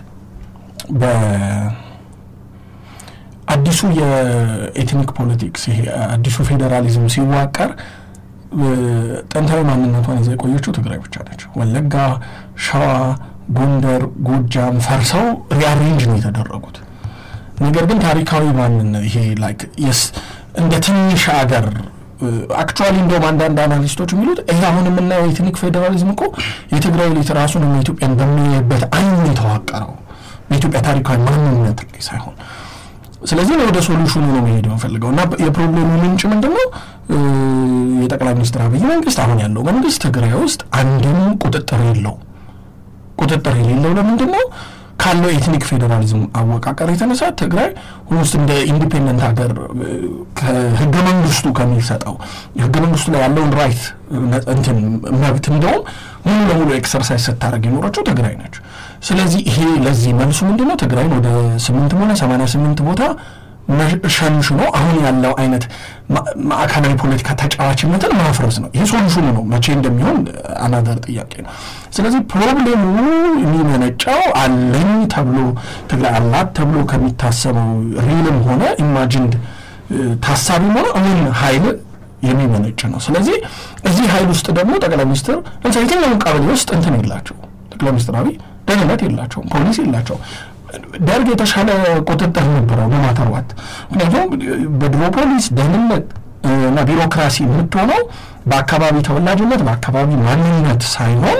Speaker 3: በአዲሱ የኤትኒክ ፖለቲክስ ይሄ አዲሱ ፌዴራሊዝም ሲዋቀር ጥንታዊ ማንነቷን ይዛ የቆየችው ትግራይ ብቻ ነች። ወለጋ፣ ሸዋ ጎንደር፣ ጎጃም ፈርሰው ሪአሬንጅ ነው የተደረጉት። ነገር ግን ታሪካዊ ማንነት ይሄ ላይክ የስ እንደ ትንሽ አገር አክቹዋሊ እንደውም አንዳንድ አናሊስቶች የሚሉት ይሄ አሁን የምናየው የኤትኒክ ፌዴራሊዝም እኮ የትግራይ ኤሊት ራሱን እና ኢትዮጵያን በሚያይበት አይኑ የተዋቀረው በኢትዮጵያ ታሪካዊ ማንነት ላይ ሳይሆን ስለዚህ ወደ ሶሉሽኑ ነው መሄድ የምፈልገው እና የፕሮብሌሙ ምንጭ ምንድን ነው? የጠቅላይ ሚኒስትር አብይ መንግስት አሁን ያለው መንግስት ትግራይ ውስጥ አንድም ቁጥጥር የለው ቁጥጥር የሌለው ለምንድን ነው? ካለው ኤትኒክ ፌዴራሊዝም አወቃቀር የተነሳ ትግራይ ውስጥ እንደ ኢንዲፔንደንት ሀገር ከህገ መንግስቱ ከሚሰጠው ህገ መንግስቱ ላይ ያለውን ራይት እንትን መብት እንደውም ሙሉ ለሙሉ ኤክሰርሳይዝ ስታደርግ የኖረችው ትግራይ ነች። ስለዚህ ይሄ ለዚህ መልሱ ምንድን ነው? ትግራይን ወደ ስምንትም ሆነ ሰማንያ ስምንት ቦታ ሸንሽኖ አሁን ያለው አይነት ማዕከላዊ ፖለቲካ ተጫዋችነትን ማፍረስ ነው። ይሄ ሶሉሽኑ ነው። መቼ እንደሚሆን አናዘር ጥያቄ ነው። ስለዚህ ፕሮብሌሙ የሚመነጨው አለኝ ተብሎ ትግራይ አላት ተብሎ ከሚታሰበው ሪልም ሆነ ኢማጂንድ ታሳቢም ሆነ እውን ሀይል የሚመነጭ ነው። ስለዚህ እዚህ ሀይል ውስጥ ደግሞ ጠቅላይ ሚኒስትር ለምሳሌ የትኛውን ቀበሌ ውስጥ እንትን የላቸው ጠቅላይ ሚኒስትር አብይ ደህንነት የላቸውም፣ ፖሊስ የላቸውም። ደርግ የተሻለ ቁጥጥር ነበረው በማተርዋት ምክንያቱም በድሮ ፖሊስ ደህንነት እና ቢሮክራሲ የምትሆነው በአካባቢ ተወላጅነት በአካባቢ ማንነት ሳይሆን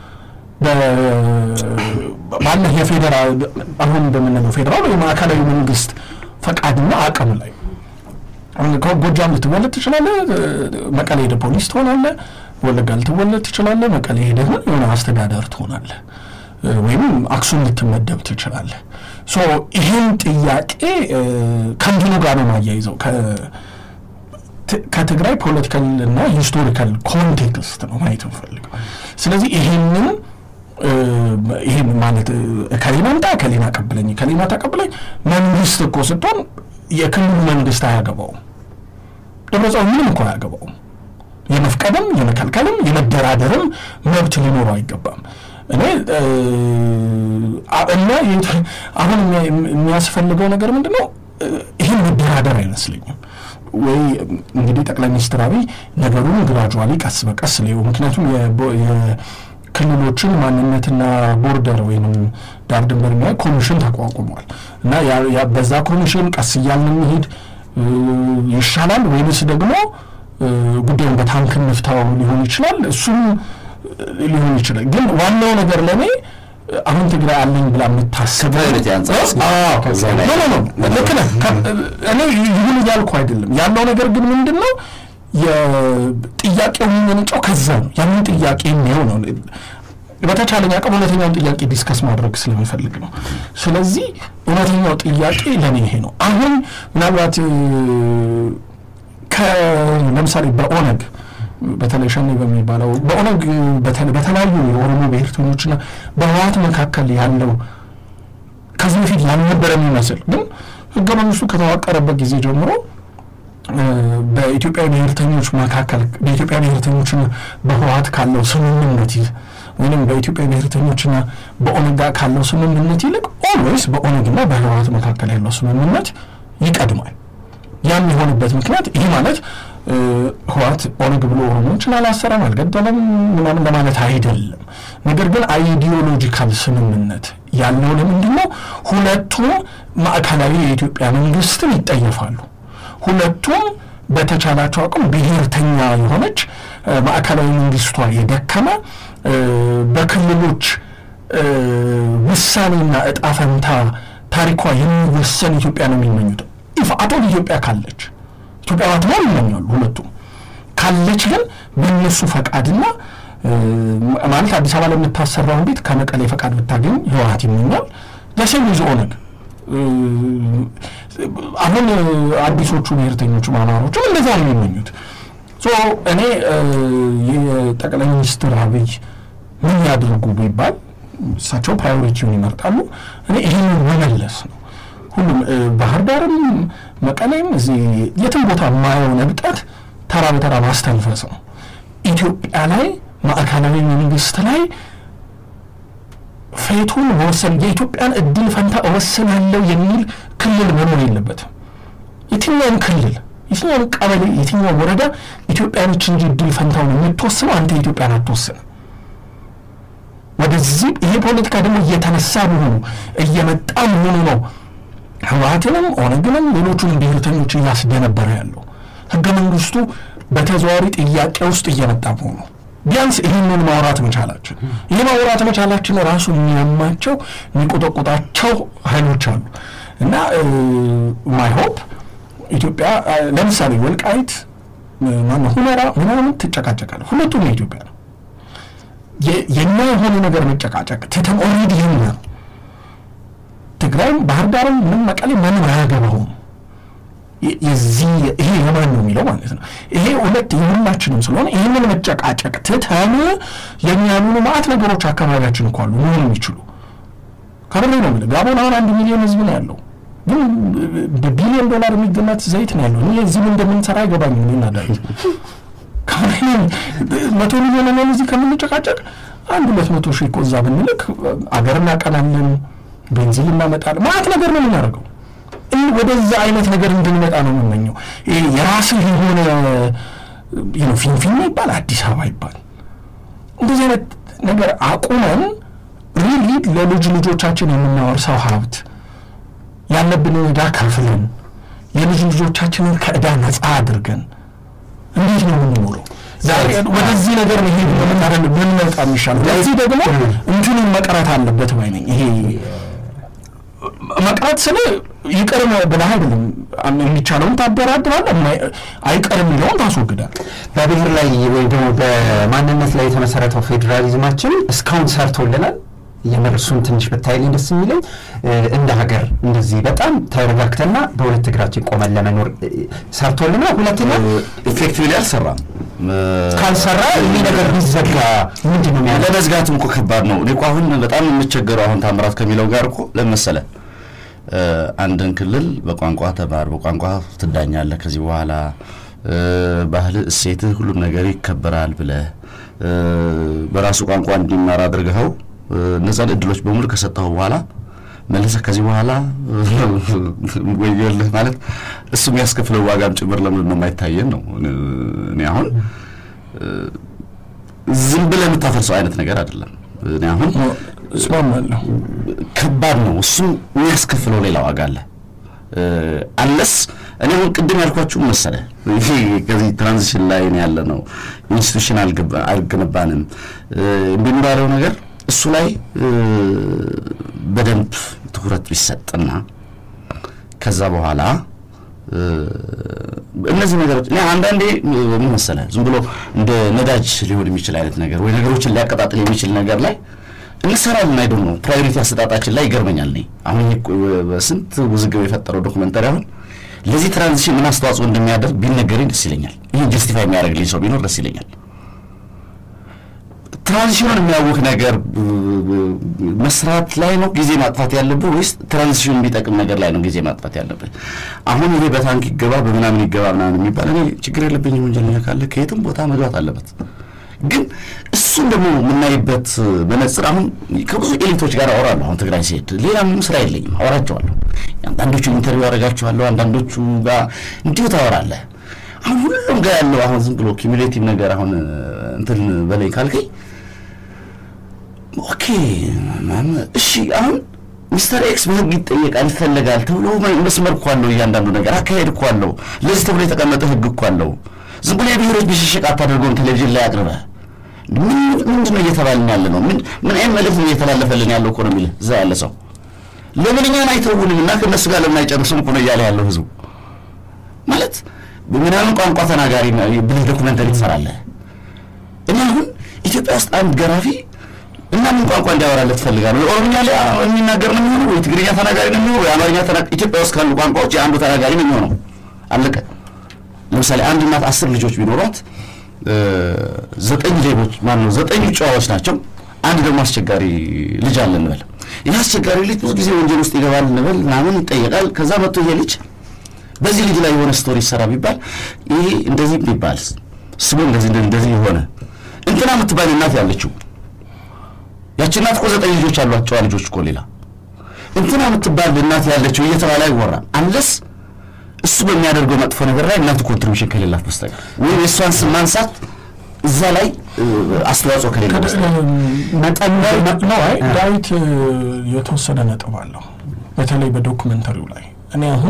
Speaker 3: ባለ የፌዴራል አሁን እንደምንለው ፌዴራል የማዕከላዊ መንግስት ፈቃድና አቅም ላይ ጎጃም ልትወለድ ትችላለህ፣ መቀሌ ሄደ ፖሊስ ትሆናለህ። ወለጋ ልትወለድ ትችላለህ፣ መቀሌ ሄደ የሆነ አስተዳደር ትሆናለህ። ወይም አክሱም ልትመደብ ትችላለህ። ሶ ይህን ጥያቄ ከእንትኑ ጋር ነው ማያይዘው ከትግራይ ፖለቲካል እና ሂስቶሪካል ኮንቴክስት ነው ማየት እንፈልገው። ስለዚህ ይህንን ይህን ማለት ከሌና ምጣ ከሌና አቀብለኝ ከሌና ተቀብለኝ መንግስት እኮ ስትሆን የክልሉ መንግስት አያገባውም። ደብረጽዮን ምንም እኮ አያገባውም። የመፍቀድም የመከልከልም የመደራደርም መብት ሊኖረው አይገባም። እኔ እና አሁን የሚያስፈልገው ነገር ምንድን ነው? ይህን መደራደር አይመስለኝም። ወይ እንግዲህ ጠቅላይ ሚኒስትር አብይ ነገሩን ግራጁዋሊ ቀስ በቀስ ሊው ምክንያቱም የክልሎችን ማንነትና ቦርደር ወይም ዳር ድንበር የሚያይ ኮሚሽን ተቋቁሟል እና በዛ ኮሚሽን ቀስ እያልን እንሂድ ይሻላል ወይንስ ደግሞ ጉዳዩን በታንክ እንፍታው ሊሆን ይችላል። እሱም ሊሆን ይችላል። ግን ዋናው ነገር ለእኔ አሁን ትግራይ አለኝ ብላ የምታስበው
Speaker 4: ከፕራዮሪቲ አንጻር እስኪ ከዛ ላይ-
Speaker 3: ኖ ኖ ኖ ልክ ነህ። ከ- እኔ ይሁን እያልኩ አይደለም። ያለው ነገር ግን ምንድን ነው የጥያቄው የሚመነጨው ከዛ ነው። ያንን ጥያቄ የሚየው ነው። በተቻለኝ አቅም እውነተኛውን ጥያቄ ዲስከስ ማድረግ ስለሚፈልግ ነው። ስለዚህ እውነተኛው ጥያቄ ለእኔ ይሄ ነው። አሁን ምናልባት እ፣ ከ- ለምሳሌ በኦነግ በተለይ ሸኔ በሚባለው በኦነግ በተለ- በተለያዩ የኦሮሞ ብሔርተኞችና በህወሓት መካከል ያለው ከዚህ በፊት ያልነበረ የሚመስል ግን ህገ መንግስቱ ከተዋቀረበት ጊዜ ጀምሮ እ፣ በኢትዮጵያ ብሔርተኞች መካከል በኢትዮጵያ ብሔርተኞችና በህወሓት ካለው ስምምነት ይህ ወይም በኢትዮጵያ ብሔርተኞችና በኦነግ ጋር ካለው ስምምነት ይልቅ ኦልዌይስ በኦነግና በህወሓት መካከል ያለው ስምምነት ይቀድማል። ያም የሆነበት ምክንያት ይህ ማለት እ፣ ህወሓት ኦነግ ብሎ ኦሮሞዎችን አላሰረም፣ አልገደለም ምናምን ለማለት አይደለም። ነገር ግን አይዲዮሎጂካል ስምምነት ያለው ለምንድን ነው? ሁለቱም ማዕከላዊ የኢትዮጵያ መንግስትን ይጠየፋሉ። ሁለቱም በተቻላቸው አቅም ብሔርተኛ የሆነች እ፣ ማዕከላዊ መንግስቷ የደከመ እ፣ በክልሎች እ፣ ውሳኔና እጣ ፈንታ ታሪኳ የሚወሰን ኢትዮጵያ ነው የሚመኙት። ኢፍ አቶል ኢትዮጵያ ካለች ኢትዮጵያ ባትኖር ይመኛሉ ሁለቱም። ካለች ግን በእነሱ ፈቃድና እ፣ ማለት አዲስ አበባ ላይ የምታሰራውን ቤት ከመቀሌ ፈቃድ ብታገኝ ህወሓት ይመኛል። ደሴም ይዞ ኦነግ እ፣ አሁን እ፣ አዲሶቹ ብሔርተኞቹ አማሮችም እንደዛ ነው የሚመኙት። ሶ እኔ እ፣ የጠቅላይ ሚኒስትር አብይ ምን ያድርጉ ቢባል እሳቸው ፕራዮሪቲውን ይመርጣሉ። እኔ ይህንን መመለስ ነው። ሁሉም እ፣ ባህር ዳርም መቀሌም እዚህ የትም ቦታ የማየው ነብጠት ተራ በተራ ማስተንፈስ ነው። ኢትዮጵያ ላይ ማዕከላዊ መንግስት ላይ ፌቱን መወሰን የኢትዮጵያን እድል ፈንታ እወስናለሁ የሚል ክልል መኖር የለበትም። የትኛውም ክልል የትኛውም ቀበሌ የትኛውም ወረዳ ኢትዮጵያኖች እንጂ እድል ፈንታውን የምትወስነው አንተ ኢትዮጵያን አትወስንም። ወደዚህ ይሄ ፖለቲካ ደግሞ እየተነሳ መሆኑ እየመጣ መሆኑ ነው ህወሓትንም ኦነግንም ሌሎቹንም ብሔርተኞች እያስደነበረ ያለው ህገ መንግስቱ በተዘዋዋሪ ጥያቄ ውስጥ እየመጣ መሆኑ ቢያንስ ይህንን ማውራት መቻላችን ይህ ማውራት መቻላችን ራሱ የሚያማቸው የሚቆጠቁጣቸው ኃይሎች አሉ እና ማይ ሆፕ ኢትዮጵያ አ፣ ለምሳሌ ወልቃይት ማነው ሁመራ ምናምን ትጨቃጨቃለ ሁለቱም የኢትዮጵያ ነው የ- የኛ የሆነ ነገር መጨቃጨቅ ትተን ኦልሬዲ የኛ ነው ትግራይም ባህር ዳርም ምን መቀሌ ማንም አያገባውም የ- የዚህ ይሄ የማን ነው የሚለው ማለት ነው ይሄ ሁለት የሁላችንም ስለሆነ ይህንን መጨቃጨቅ ትተን የሚያምኑ ማአት ነገሮች አካባቢያችን እኮ አሉ መሆን የሚችሉ ከብሬ ነው የምልህ ጋቦን አሁን አንድ ሚሊዮን ህዝብ ነው ያለው ግን በቢሊዮን ዶላር የሚገመት ዘይት ነው ያለው እኔ እዚህ ምን እንደምንሰራ አይገባኝም እኔና ዳዊት መቶ ሚሊዮን ነን እዚህ ከምንጨቃጨቅ አንድ ሁለት መቶ ሺህ እኮ እዛ ብንልክ አገር እናቀናለን ቤንዚን እናመጣለን ማለት ነገር ነው የምናደርገው ይህ ወደዛ አይነት ነገር እንድንመጣ ነው የምመኘው ይሄ የራስህ የሆነ you know ፊንፊኔ ይባል አዲስ አበባ ይባል እንደዚህ አይነት ነገር አቁመን ሪሊ ለልጅ ልጆቻችን የምናወርሰው ሀብት ያለብንን ዕዳ ከፍለን የልጅ ልጆቻችንን ከዕዳ ነፃ አድርገን እንዴት ነው የምንኖረው? ዛሬ ወደዚህ ነገር መሄድ በምናደርግ ብንመጣ የሚሻለው ለዚህ ደግሞ እንትኑን መቅረት አለበት ባይ ነኝ። ይሄ መቅረት ስለ ይቅር ብለህ አይደለም የሚቻለውን ታደራድራለህ፣ የማይ- አይቀር የሚለውን ታስወግዳል።
Speaker 2: በብሔር ላይ ወይም ደግሞ በማንነት ላይ የተመሰረተው ፌዴራሊዝማችን እስካሁን ሰርቶልናል። የምር እሱን ትንሽ ብታይልኝ ደስ የሚለኝ እ፣ እንደ ሀገር እንደዚህ በጣም ተረጋግተና በሁለት እግራችን ቆመን ለመኖር እ፣ ሰርቶልናል። ሁለተኛ
Speaker 4: ኢፌክቲቭሊ አልሰራም።
Speaker 2: ካልሰራ ይህ ነገር ቢዘጋ ምንድን ነው የሚያለ
Speaker 4: ለመዝጋትም እኮ ከባድ ነው። እኔ እኮ አሁን በጣም የምቸገረው አሁን ታምራት ከሚለው ጋር እኮ ለመሰለ አንድን ክልል በቋንቋ ተማር፣ በቋንቋ ትዳኛለህ፣ ከዚህ በኋላ እ፣ ባህል፣ እሴትህ፣ ሁሉም ነገር ይከበራል ብለህ እ፣ በራሱ ቋንቋ እንዲማር አድርገኸው እ፣ እነዛን እድሎች በሙሉ ከሰጠኸው በኋላ መልሰህ ከዚህ በኋላ ወዮልህ ማለት እሱ የሚያስከፍለው ዋጋም ጭምር ለምንድን ነው የማይታየን ነው። እኔ አሁን ዝም ብለህ የምታፈርሰው አይነት ነገር አይደለም። እኔ አሁን
Speaker 3: እስማማለሁ።
Speaker 4: ከባድ ነው። እሱም የሚያስከፍለው ሌላ ዋጋ አለ። አለስ እኔ አሁን ቅድም ያልኳችሁ መሰለ ይሄ ከዚህ ትራንዚሽን ላይ ነው ያለ ነው። ኢንስቲቱሽን አልገነባንም የሚባለው ነገር እሱ ላይ በደንብ ትኩረት ቢሰጥና ከዛ በኋላ እነዚህ ነገሮች እኔ አንዳንዴ ምን መሰለህ ዝም ብሎ እንደ ነዳጅ ሊሆን የሚችል አይነት ነገር ወይ ነገሮችን ሊያቀጣጥል የሚችል ነገር ላይ እንሰራለን አይደል ነው ፕራዮሪቲ አሰጣጣችን ላይ ይገርመኛል። እኔ አሁን በስንት ውዝግብ የፈጠረው ዶክመንተሪ አሁን ለዚህ ትራንዚሽን ምን አስተዋጽኦ እንደሚያደርግ ቢነገረኝ ደስ ይለኛል። ይህን ጀስቲፋይ የሚያደርግልኝ ሰው ቢኖር ደስ ይለኛል። ትራንዚሽኑን የሚያውክ ነገር መስራት ላይ ነው ጊዜ ማጥፋት ያለብህ ወይስ ትራንዚሽን የሚጠቅም ነገር ላይ ነው ጊዜ ማጥፋት ያለብህ? አሁን ይሄ በታንክ ይገባ በምናምን ይገባ ምናምን የሚባል እኔ ችግር የለብኝም። ወንጀለኛ ካለ ከየትም ቦታ መግባት አለበት። ግን እሱን ደግሞ የምናይበት መነጽር አሁን ከብዙ ኤሊቶች ጋር አወራለሁ። አሁን ትግራይ ሲሄድ ሌላ ምንም ስራ የለኝም፣ አወራቸዋለሁ። አንዳንዶቹ ኢንተርቪው አደርጋቸዋለሁ፣ አንዳንዶቹ ጋር እንዲሁ ታወራለህ። አሁን ሁሉም ጋር ያለው አሁን ዝም ብሎ ኪሙሌቲቭ ነገር አሁን እንትን በላይ ካልከኝ ኦኬ እሺ አሁን ሚስተር ኤክስ በህግ ይጠየቃል ይፈለጋል ተብሎ መስመር እኮ አለው። እያንዳንዱ ነገር አካሄድ እኮ አለው። ለዚህ ተብሎ የተቀመጠ ህግ እኮ አለው። ዝም ብሎ የብሔሮች ብሽሽቅ አታደርገውም። ቴሌቪዥን ላይ አቅርበህ ምንድን ነው እየተባልን ያለ ነው? ምን አይነት መልዕክት ነው እየተላለፈልን ያለው እኮ ነው የሚልህ እዛ ያለ ሰው። ለምን እኛን አይተውንም እና ከእነሱ ጋር ለምን አይጨርስም እኮ ነው እያለ ያለው ህዝቡ። ማለት ምናምን ቋንቋ ተናጋሪ ብለህ ዶኩመንተሪ ትሰራለህ። እኔ አሁን ኢትዮጵያ ውስጥ አንድ ገራፊ እና ምን ቋንቋ እንዲያወራለት ትፈልጋለህ? ኦሮምኛ ላይ የሚናገር ነው የሚሆነው ወይ ትግርኛ ተናጋሪ ነው የሚሆነው ወይ አማርኛ ተናጋሪ? ኢትዮጵያ ውስጥ ካሉ ቋንቋዎች የአንዱ ተናጋሪ ነው የሚሆነው። አለቀ። ለምሳሌ አንድ እናት አስር ልጆች ቢኖሯት ዘጠኝ ሌቦች ማን ነው ዘጠኙ ጨዋዎች ናቸው። አንድ ደግሞ አስቸጋሪ ልጅ አለ እንበል። ይህ አስቸጋሪ ልጅ ብዙ ጊዜ ወንጀል ውስጥ ይገባል እንበል ምናምን ይጠየቃል። ከዛ መጥቶ ይሄ ልጅ በዚህ ልጅ ላይ የሆነ ስቶሪ ይሰራ ቢባል ይሄ እንደዚህ ቢባል ስሙ እንደዚህ እንደዚህ የሆነ እንትና የምትባል እናት ያለችው ያቺ እናት እኮ ዘጠኝ ልጆች አሏት። ጨዋ ልጆች እኮ ሌላ እንትና የምትባል እናት ያለችው እየተባለ አይወራም አንለስ እሱ በሚያደርገው መጥፎ ነገር ላይ እናቱ ኮንትሪቢሽን ከሌላት በስተቀር ወይም የእሷን ስም ማንሳት እዛ ላይ አስተዋጽኦ ከሌለ
Speaker 3: መጠን ነው። አይ ዳዊት የተወሰነ ነጥብ አለው፣ በተለይ በዶኩመንተሪው ላይ እኔ አሁን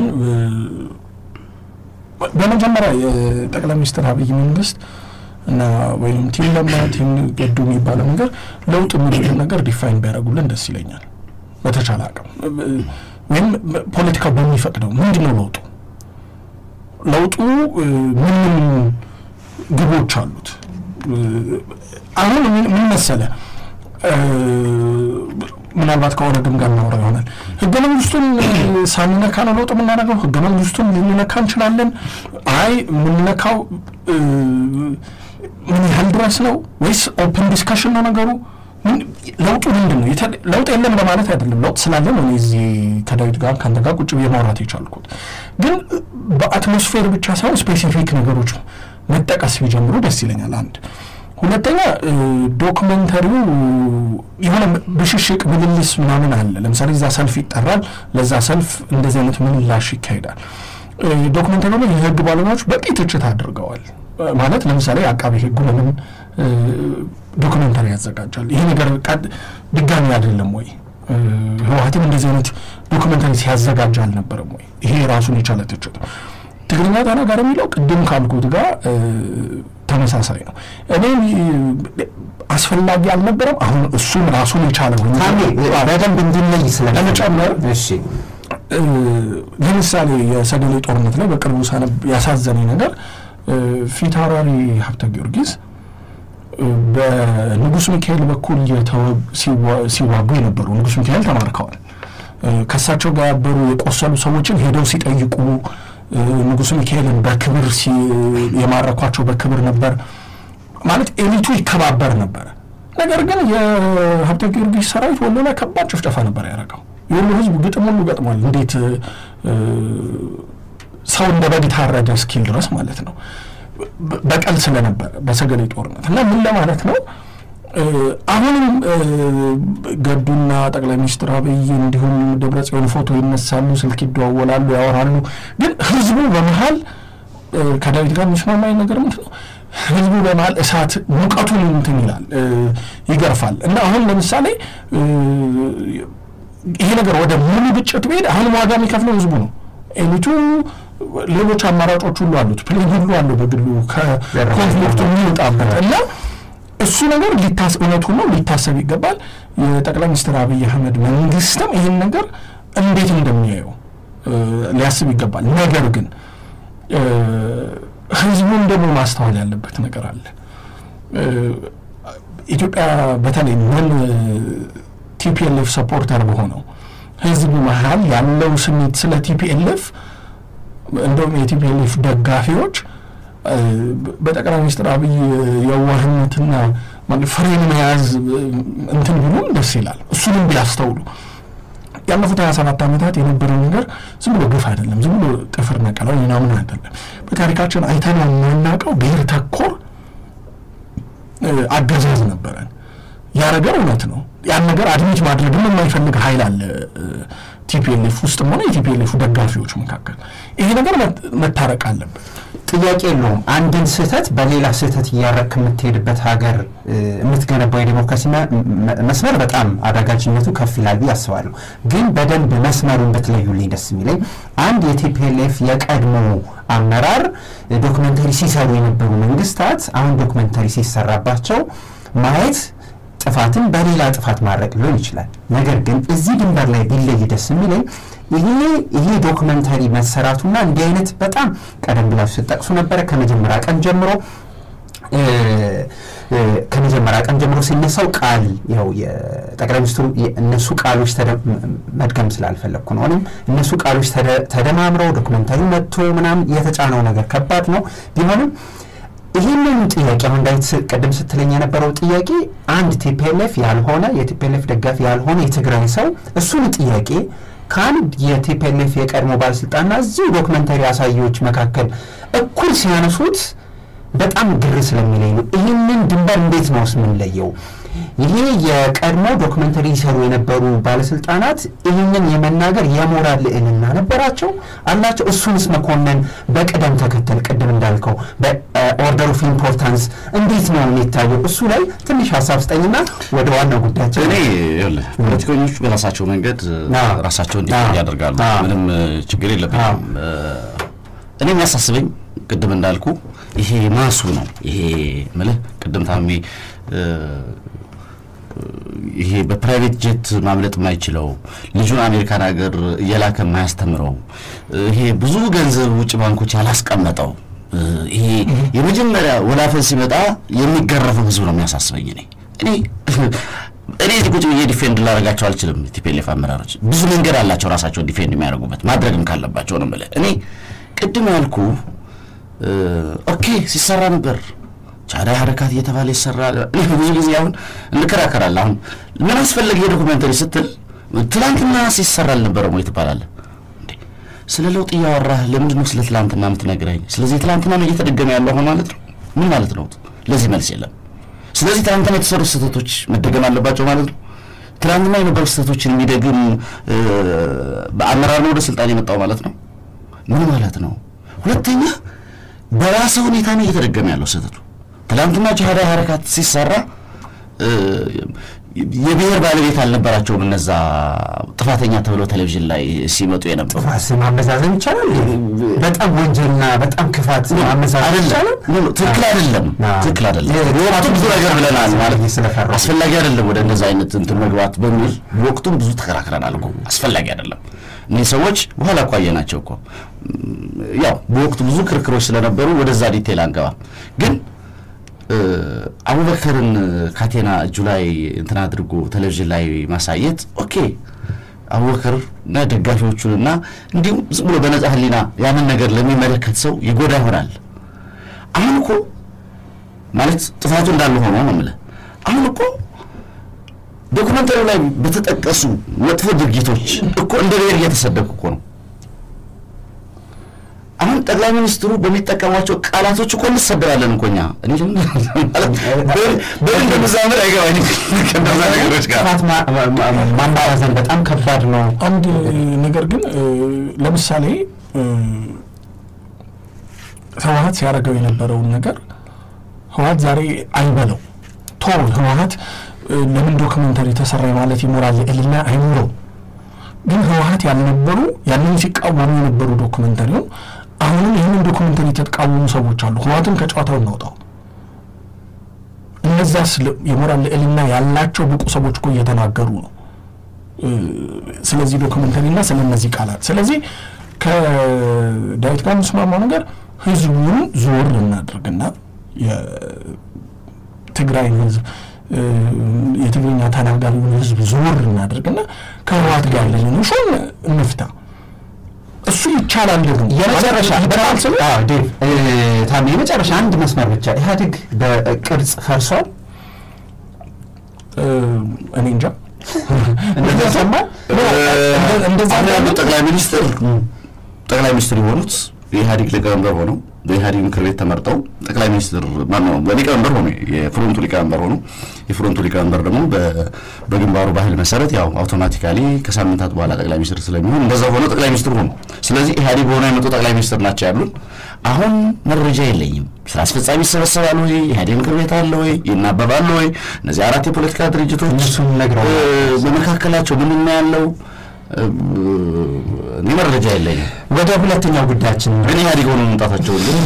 Speaker 3: በመጀመሪያ የጠቅላይ ሚኒስትር አብይ መንግስት እና ወይም ቲም ለማ ቲም ገዱ የሚባለው ነገር ለውጥ የሚሉትን ነገር ዲፋይን ቢያደርጉልን ደስ ይለኛል። በተቻለ አቅም ወይም ፖለቲካው በሚፈቅደው ምንድን ነው ለውጡ ለውጡ ምን ምን ግቦች አሉት? አሁን ምን መሰለ ምናልባት ከሆነ ግም ጋር እናወራ ይሆናል። ህገ መንግስቱን ሳንነካ ነው ለውጥ የምናደርገው? ህገ መንግስቱን ልንነካ እንችላለን? አይ የምንነካው ምን ያህል ድረስ ነው ወይስ ኦፕን ዲስካሽን ነው ነገሩ? ለውጡ ምንድን ነው? ለውጥ የለም በማለት አይደለም። ለውጥ ስላለ ነው እዚህ ከዳዊት ጋር ከአንተ ጋር ቁጭ ብዬ ማውራት የቻልኩት። ግን በአትሞስፌር ብቻ ሳይሆን ስፔሲፊክ ነገሮች መጠቀስ ቢጀምሩ ደስ ይለኛል። አንድ ሁለተኛ ዶክመንተሪው የሆነ ብሽሽቅ ምልልስ ምናምን አለ። ለምሳሌ እዛ ሰልፍ ይጠራል። ለዛ ሰልፍ እንደዚህ አይነት ምልላሽ ይካሄዳል። ዶክመንተሪ ላይ የህግ ባለሙያዎች በቂ ትችት አድርገዋል። ማለት ለምሳሌ አቃቤ ህጉ ለምን ዶክመንተሪ ያዘጋጃል? ይሄ ነገር ድጋሚ አይደለም ወይ? ህወሀትም እንደዚህ አይነት ዶክመንተሪ ሲያዘጋጅ አልነበረም ወይ? ይሄ ራሱን የቻለ ትችት ነው። ትግርኛ ተናጋሪ የሚለው ቅድም ካልኩት ጋር ተመሳሳይ ነው። እኔ አስፈላጊ አልነበረም። አሁን እሱም ራሱን የቻለ
Speaker 2: በደንብ እንድንለይ
Speaker 3: ለመጨመር ለምሳሌ የሰገሌ ጦርነት ላይ በቅርቡ ሳነብ ያሳዘነኝ ነገር ፊታውራሪ ሀብተ ጊዮርጊስ በንጉስ ሚካኤል በኩል ሲዋጉ የነበሩ ንጉስ ሚካኤል ተማርከዋል። ከእሳቸው ጋር ያበሩ የቆሰሉ ሰዎችን ሄደው ሲጠይቁ ንጉስ ሚካኤልን በክብር የማረኳቸው በክብር ነበር ማለት ኤሊቱ ይከባበር ነበረ። ነገር ግን የሀብተ ጊዮርጊስ ሰራዊት ወሎ ላይ ከባድ ጭፍጨፋ ነበር ያደረገው። የወሎ ህዝብ ግጥም ሁሉ ገጥሟል። እንዴት ሰው እንደ በግ ታረደ እስኪል ድረስ ማለት ነው። በቀል ስለነበረ በሰገሌ ጦርነት እና ምን ለማለት ነው አሁንም ገዱና ጠቅላይ ሚኒስትር አብይ እንዲሁም ደብረ ጽዮን ፎቶ ይነሳሉ፣ ስልክ ይደዋወላሉ፣ ያወራሉ። ግን ህዝቡ በመሀል ከዳዊት ጋር የሚስማማኝ ነገር ምንድን ነው? ህዝቡ በመሀል እሳት ሙቀቱን እንትን ይላል ይገርፋል። እና አሁን ለምሳሌ ይሄ ነገር ወደ ሙሉ ግጭት ብሄድ አሁንም ዋጋ የሚከፍለው ህዝቡ ነው። ኤሊቱ ሌሎች አማራጮች ሁሉ አሉት። ፕሌን ሁሉ አለው በግሉ ከኮንፍሊክቱ የሚወጣበት እና እሱ ነገር ሊታስ እውነቱ ነው ሊታሰብ ይገባል። የጠቅላይ ሚኒስትር አብይ አህመድ መንግስትም ይህን ነገር እንዴት እንደሚያየው ሊያስብ ይገባል። ነገር ግን ህዝቡም ደግሞ ማስተዋል ያለበት ነገር አለ። ኢትዮጵያ በተለይ ምን ቲፒኤልኤፍ ሰፖርተር በሆነው ህዝቡ መሀል ያለው ስሜት ስለ ቲፒኤልኤፍ እንደውም የቲፒኤልኤፍ ደጋፊዎች በጠቅላይ ሚኒስትር አብይ የዋህነትና ፍሬን መያዝ እንትን ቢሉም ደስ ይላል። እሱንም ቢያስተውሉ ያለፉት ሀያ ሰባት ዓመታት የነበረው ነገር ዝም ብሎ ግፍ አይደለም፣ ዝም ብሎ ጥፍር ነቀለው ምናምን አይደለም። በታሪካችን አይተን የማናውቀው ብሔር ተኮር አገዛዝ ነበረን። ያ ነገር እውነት ነው። ያን ነገር አድሚት ማድረግም የማይፈልግ ኃይል አለ ቲፒኤልኤፍ ውስጥም ሆነ የቲፒኤልኤፍ ደጋፊዎች መካከል። ይሄ ነገር መታረቅ አለበት።
Speaker 2: ጥያቄ የለውም። አንድን ስህተት በሌላ ስህተት እያረክ የምትሄድበት ሀገር የምትገነባው የዴሞክራሲ መስመር በጣም አዳጋጅነቱ ከፍ ይላል ብዬ አስባለሁ። ግን በደንብ መስመሩን ብትለዩልኝ ደስ የሚለኝ አንድ የቲፒኤልኤፍ የቀድሞ አመራር ዶክመንተሪ ሲሰሩ የነበሩ መንግስታት አሁን ዶክመንተሪ ሲሰራባቸው ማየት ጥፋትን በሌላ ጥፋት ማድረግ ሊሆን ይችላል። ነገር ግን እዚህ ድንበር ላይ ቢለይ ደስ የሚለኝ ይሄ ይሄ ዶክመንተሪ መሰራቱና እንዲህ አይነት በጣም ቀደም ብላችሁ ስትጠቅሱ ነበረ ከመጀመሪያ ቀን ጀምሮ ከመጀመሪያ ቀን ጀምሮ ሲነሳው ቃል ያው የጠቅላይ ሚኒስትሩ እነሱ ቃሎች መድገም ስላልፈለግኩ ነው። እኔም እነሱ ቃሎች ተደማምረው ዶክመንተሪ መጥቶ ምናምን የተጫነው ነገር ከባድ ነው ቢሆንም ይህንን ጥያቄ አሁን ዳዊት ቅድም ስትለኝ የነበረው ጥያቄ አንድ ቲፒኤልኤፍ ያልሆነ የቲፒኤልኤፍ ደጋፊ ያልሆነ የትግራይ ሰው እሱን ጥያቄ ከአንድ የቲፒኤልኤፍ የቀድሞ ባለስልጣንና እዚሁ ዶክመንተሪ አሳዮች መካከል እኩል ሲያነሱት በጣም ግር ስለሚለኝ ነው። ይህንን ድንበር እንዴት ነው የምንለየው? ይሄ የቀድሞ ዶክመንተሪ ይሰሩ የነበሩ ባለስልጣናት ይህንን የመናገር የሞራል ልዕልና ነበራቸው አላቸው? እሱንስ መኮንን በቅደም ተከተል ቅድም እንዳልከው በኦርደር ኦፍ ኢምፖርታንስ እንዴት ነው የሚታየው? እሱ ላይ ትንሽ ሀሳብ ስጠኝና ወደ ዋናው ጉዳያቸው።
Speaker 4: እኔ ይኸውልህ ፖለቲከኞቹ በራሳቸው መንገድ ራሳቸውን እንዲፈርድ ያደርጋሉ። ምንም ችግር የለብኝም። እኔ የሚያሳስበኝ ቅድም እንዳልኩ ይሄ ማሱ ነው። ይሄ ምልህ ቅድም ታሜ ይሄ በፕራይቬት ጀት ማምለጥ የማይችለው ልጁን አሜሪካን ሀገር እየላከ የማያስተምረው ይሄ ብዙ ገንዘብ ውጭ ባንኮች ያላስቀመጠው ይሄ የመጀመሪያ ወላፈን ሲመጣ የሚገረፈው ህዝብ ነው የሚያሳስበኝ። እኔ እኔ እኔ እዚህ ቁጭ ብዬ ዲፌንድ ላደርጋቸው አልችልም። ቲፒኤልኤፍ አመራሮች ብዙ መንገድ አላቸው ራሳቸውን ዲፌንድ የሚያደርጉበት ማድረግም ካለባቸው ነው የምልህ። እኔ ቅድም ያልኩ ኦኬ ሲሰራ ነበር ቻዳይ ሀረካት እየተባለ ይሰራል። ብዙ ጊዜ አሁን እንከራከራለን። አሁን ምን አስፈለገ የዶኩሜንተሪ ስትል ትላንትና ሲሰራ አልነበረም ወይ ትባላለህ። ስለ ለውጥ እያወራህ ለምንድን ነው ስለ ትላንትና የምትነግረኝ? ስለዚህ ትላንትና ነው እየተደገመ ያለው አሁን ማለት ነው። ምን ማለት ነው? ለዚህ መልስ የለም። ስለዚህ ትላንትና የተሰሩ ስህተቶች መደገም አለባቸው ማለት ነው። ትላንትና የነበሩ ስህተቶችን የሚደግም በአመራር ነው ወደ ስልጣን የመጣው ማለት ነው። ምን ማለት ነው? ሁለተኛ በራሰ ሁኔታ ነው እየተደገመ ያለው ስህተቱ። ትላንትና ጅሃዳዊ ሀረካት ሲሰራ የብሔር ባለቤት አልነበራቸውም። እነዛ ጥፋተኛ ተብለው ቴሌቪዥን ላይ ሲመጡ የነበሩ
Speaker 2: ማመዛዘን ይቻላል። በጣም ወንጀልና በጣም ክፋት ማመዛዘን ይቻላል።
Speaker 4: ትክክል አይደለም፣ ትክክል አይደለም። በወቅቱ ብዙ ነገር ብለናል ማለት አስፈላጊ አይደለም ወደ እንደዛ አይነት እንትን መግባት በሚል በወቅቱም ብዙ ተከራክረናል እኮ አስፈላጊ አይደለም። እኒህ ሰዎች በኋላ እኮ አየናቸው እኮ ያው በወቅቱ ብዙ ክርክሮች ስለነበሩ ወደዛ ዲቴል አንገባም ግን አቡበከርን ካቴና እጁ ላይ እንትን አድርጎ ቴሌቪዥን ላይ ማሳየት ኦኬ፣ አቡበከር እና ደጋፊዎቹን እና እንዲሁም ዝም ብሎ በነጻ ሕሊና ያንን ነገር ለሚመለከት ሰው ይጎዳ ይሆናል። አሁን እኮ ማለት ጥፋቱ እንዳለ ሆኖ ነው የምልህ። አሁን እኮ ዶክመንተሪው ላይ በተጠቀሱ መጥፎ ድርጊቶች እኮ እንደ ብሔር እየተሰደብኩ እኮ ነው። አሁን ጠቅላይ ሚኒስትሩ በሚጠቀሟቸው ቃላቶች እኮ እንሰደባለን እኮ እኛ። እኔ በምን እንደምዛምር አይገባኝም ከእነዛ ነገሮች ጋር
Speaker 2: ማማዛዘን በጣም ከባድ ነው።
Speaker 3: አንድ ነገር ግን ለምሳሌ ህወሀት ሲያደርገው የነበረውን ነገር ህወሀት ዛሬ አይበለው ቶ ህወሀት ለምን ዶክመንተሪ ተሰራ ማለት ይሞራል እልና አይኑረው ግን ህወሀት ያልነበሩ ያንን ሲቃወሙ የነበሩ ዶኩመንተሪውን አሁንም ይህንን ዶኩመንተሪ የተቃወሙ ሰዎች አሉ። ህወሀትን ከጨዋታው እናውጣው። እነዛ የሞራል ልዕልና ያላቸው ብቁ ሰዎች እኮ እየተናገሩ ነው ስለዚህ ዶክመንተሪ እና ስለ እነዚህ ቃላት። ስለዚህ ከዳዊት ጋር የምስማማው ነገር ህዝቡን ዞር እናድርግና የትግራይን ህዝብ የትግርኛ ተናጋሪውን ህዝብ ዞር እናድርግና ከህወሓት ጋር ያለንን ሹን እንፍታ። እሱ ይቻላል። ደግሞ
Speaker 2: የመጨረሻ በጣም ስለ ዴቭ ታሜ የመጨረሻ አንድ መስመር ብቻ ኢህአዴግ በቅርጽ ፈርሷል።
Speaker 3: እኔ እንጃ
Speaker 2: እንደተሰማ
Speaker 3: እንደዛ
Speaker 4: አሁን ያሉት ጠቅላይ ሚኒስትር ጠቅላይ ሚኒስትር የሆኑት የኢህአዴግ ሊቀመንበር ሆነው በኢህአዴግ ምክር ቤት ተመርጠው ጠቅላይ ሚኒስትር ማነው ሊቀመንበር ሆነ የፍሮንቱ ሊቀመንበር ሆኑ። የፍሮንቱ ሊቀመንበር ደግሞ በግንባሩ ባህል መሰረት ያው አውቶማቲካሊ ከሳምንታት በኋላ ጠቅላይ ሚኒስትር ስለሚሆን እንደዛ ሆነው ጠቅላይ ሚኒስትር ሆኑ። ስለዚህ ኢህአዴግ ሆነው የመጡ ጠቅላይ ሚኒስትር ናቸው ያሉን። አሁን መረጃ የለኝም። ስራ አስፈጻሚ ይሰበሰባል ወይ? ኢህአዴግ ምክር ቤት አለ ወይ? ይናበባሉ ወይ? እነዚህ አራት የፖለቲካ ድርጅቶች
Speaker 2: እነሱን ነግረው
Speaker 4: በመካከላቸው ምንድን ነው ያለው? እኔ መረጃ የለኝም።
Speaker 2: ወደ ሁለተኛው ጉዳያችን
Speaker 4: ግን ኢህአዴግ ሆነው መምጣታቸውን ግን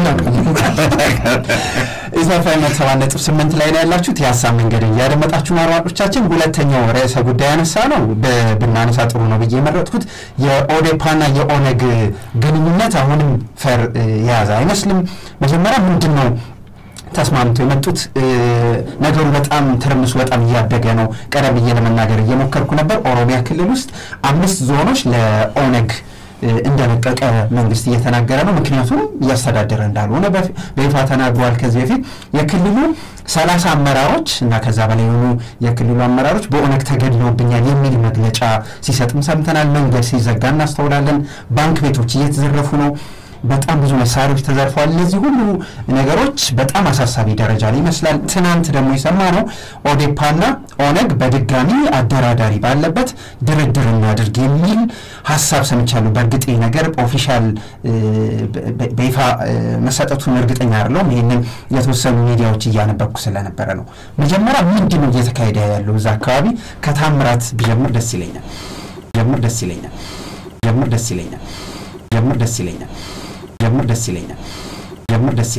Speaker 2: ኢሳፋይ መቶ ሰባት ነጥብ ስምንት ላይ ነው ያላችሁት። የሀሳብ መንገድ እያደመጣችሁ ነው አድማጮቻችን። ሁለተኛው ርዕሰ ጉዳይ ያነሳ ነው ብናነሳ ጥሩ ነው ብዬ የመረጥኩት የኦዴፓና የኦነግ ግንኙነት አሁንም ፈር የያዘ አይመስልም። መጀመሪያ ምንድን ነው ተስማምተው የመጡት ነገሩ በጣም ትርምሱ በጣም እያደገ ነው። ቀደም ብዬ ለመናገር እየሞከርኩ ነበር። ኦሮሚያ ክልል ውስጥ አምስት ዞኖች ለኦነግ እንደለቀቀ መንግስት እየተናገረ ነው። ምክንያቱም እያስተዳደረ እንዳልሆነ በይፋ ተናግሯል። ከዚህ በፊት የክልሉ ሰላሳ አመራሮች እና ከዛ በላይ የሆኑ የክልሉ አመራሮች በኦነግ ተገድለውብኛል የሚል መግለጫ ሲሰጥም ሰምተናል። መንገድ ሲዘጋ እናስተውላለን። ባንክ ቤቶች እየተዘረፉ ነው። በጣም ብዙ መሳሪያዎች ተዘርፈዋል። እነዚህ ሁሉ ነገሮች በጣም አሳሳቢ ደረጃ ላይ ይመስላል። ትናንት ደግሞ የሰማነው ኦዴፓና ኦነግ በድጋሚ አደራዳሪ ባለበት ድርድር እናድርግ የሚል ሀሳብ ሰምቻለሁ። በእርግጥ ይህ ነገር ኦፊሻል በይፋ መሰጠቱን እርግጠኛ አይደለሁም። ይህንን የተወሰኑ ሚዲያዎች እያነበብኩ ስለነበረ ነው። መጀመሪያ ምንድን ነው እየተካሄደ ያለው እዛ አካባቢ? ከታምራት ቢጀምር ደስ ይለኛል። ጀምር ደስ ይለኛል። ጀምር ደስ ይለኛል። ጀምር ደስ ይለኛል። ጀምር ደስ ይለኛል። ጀምር ደስ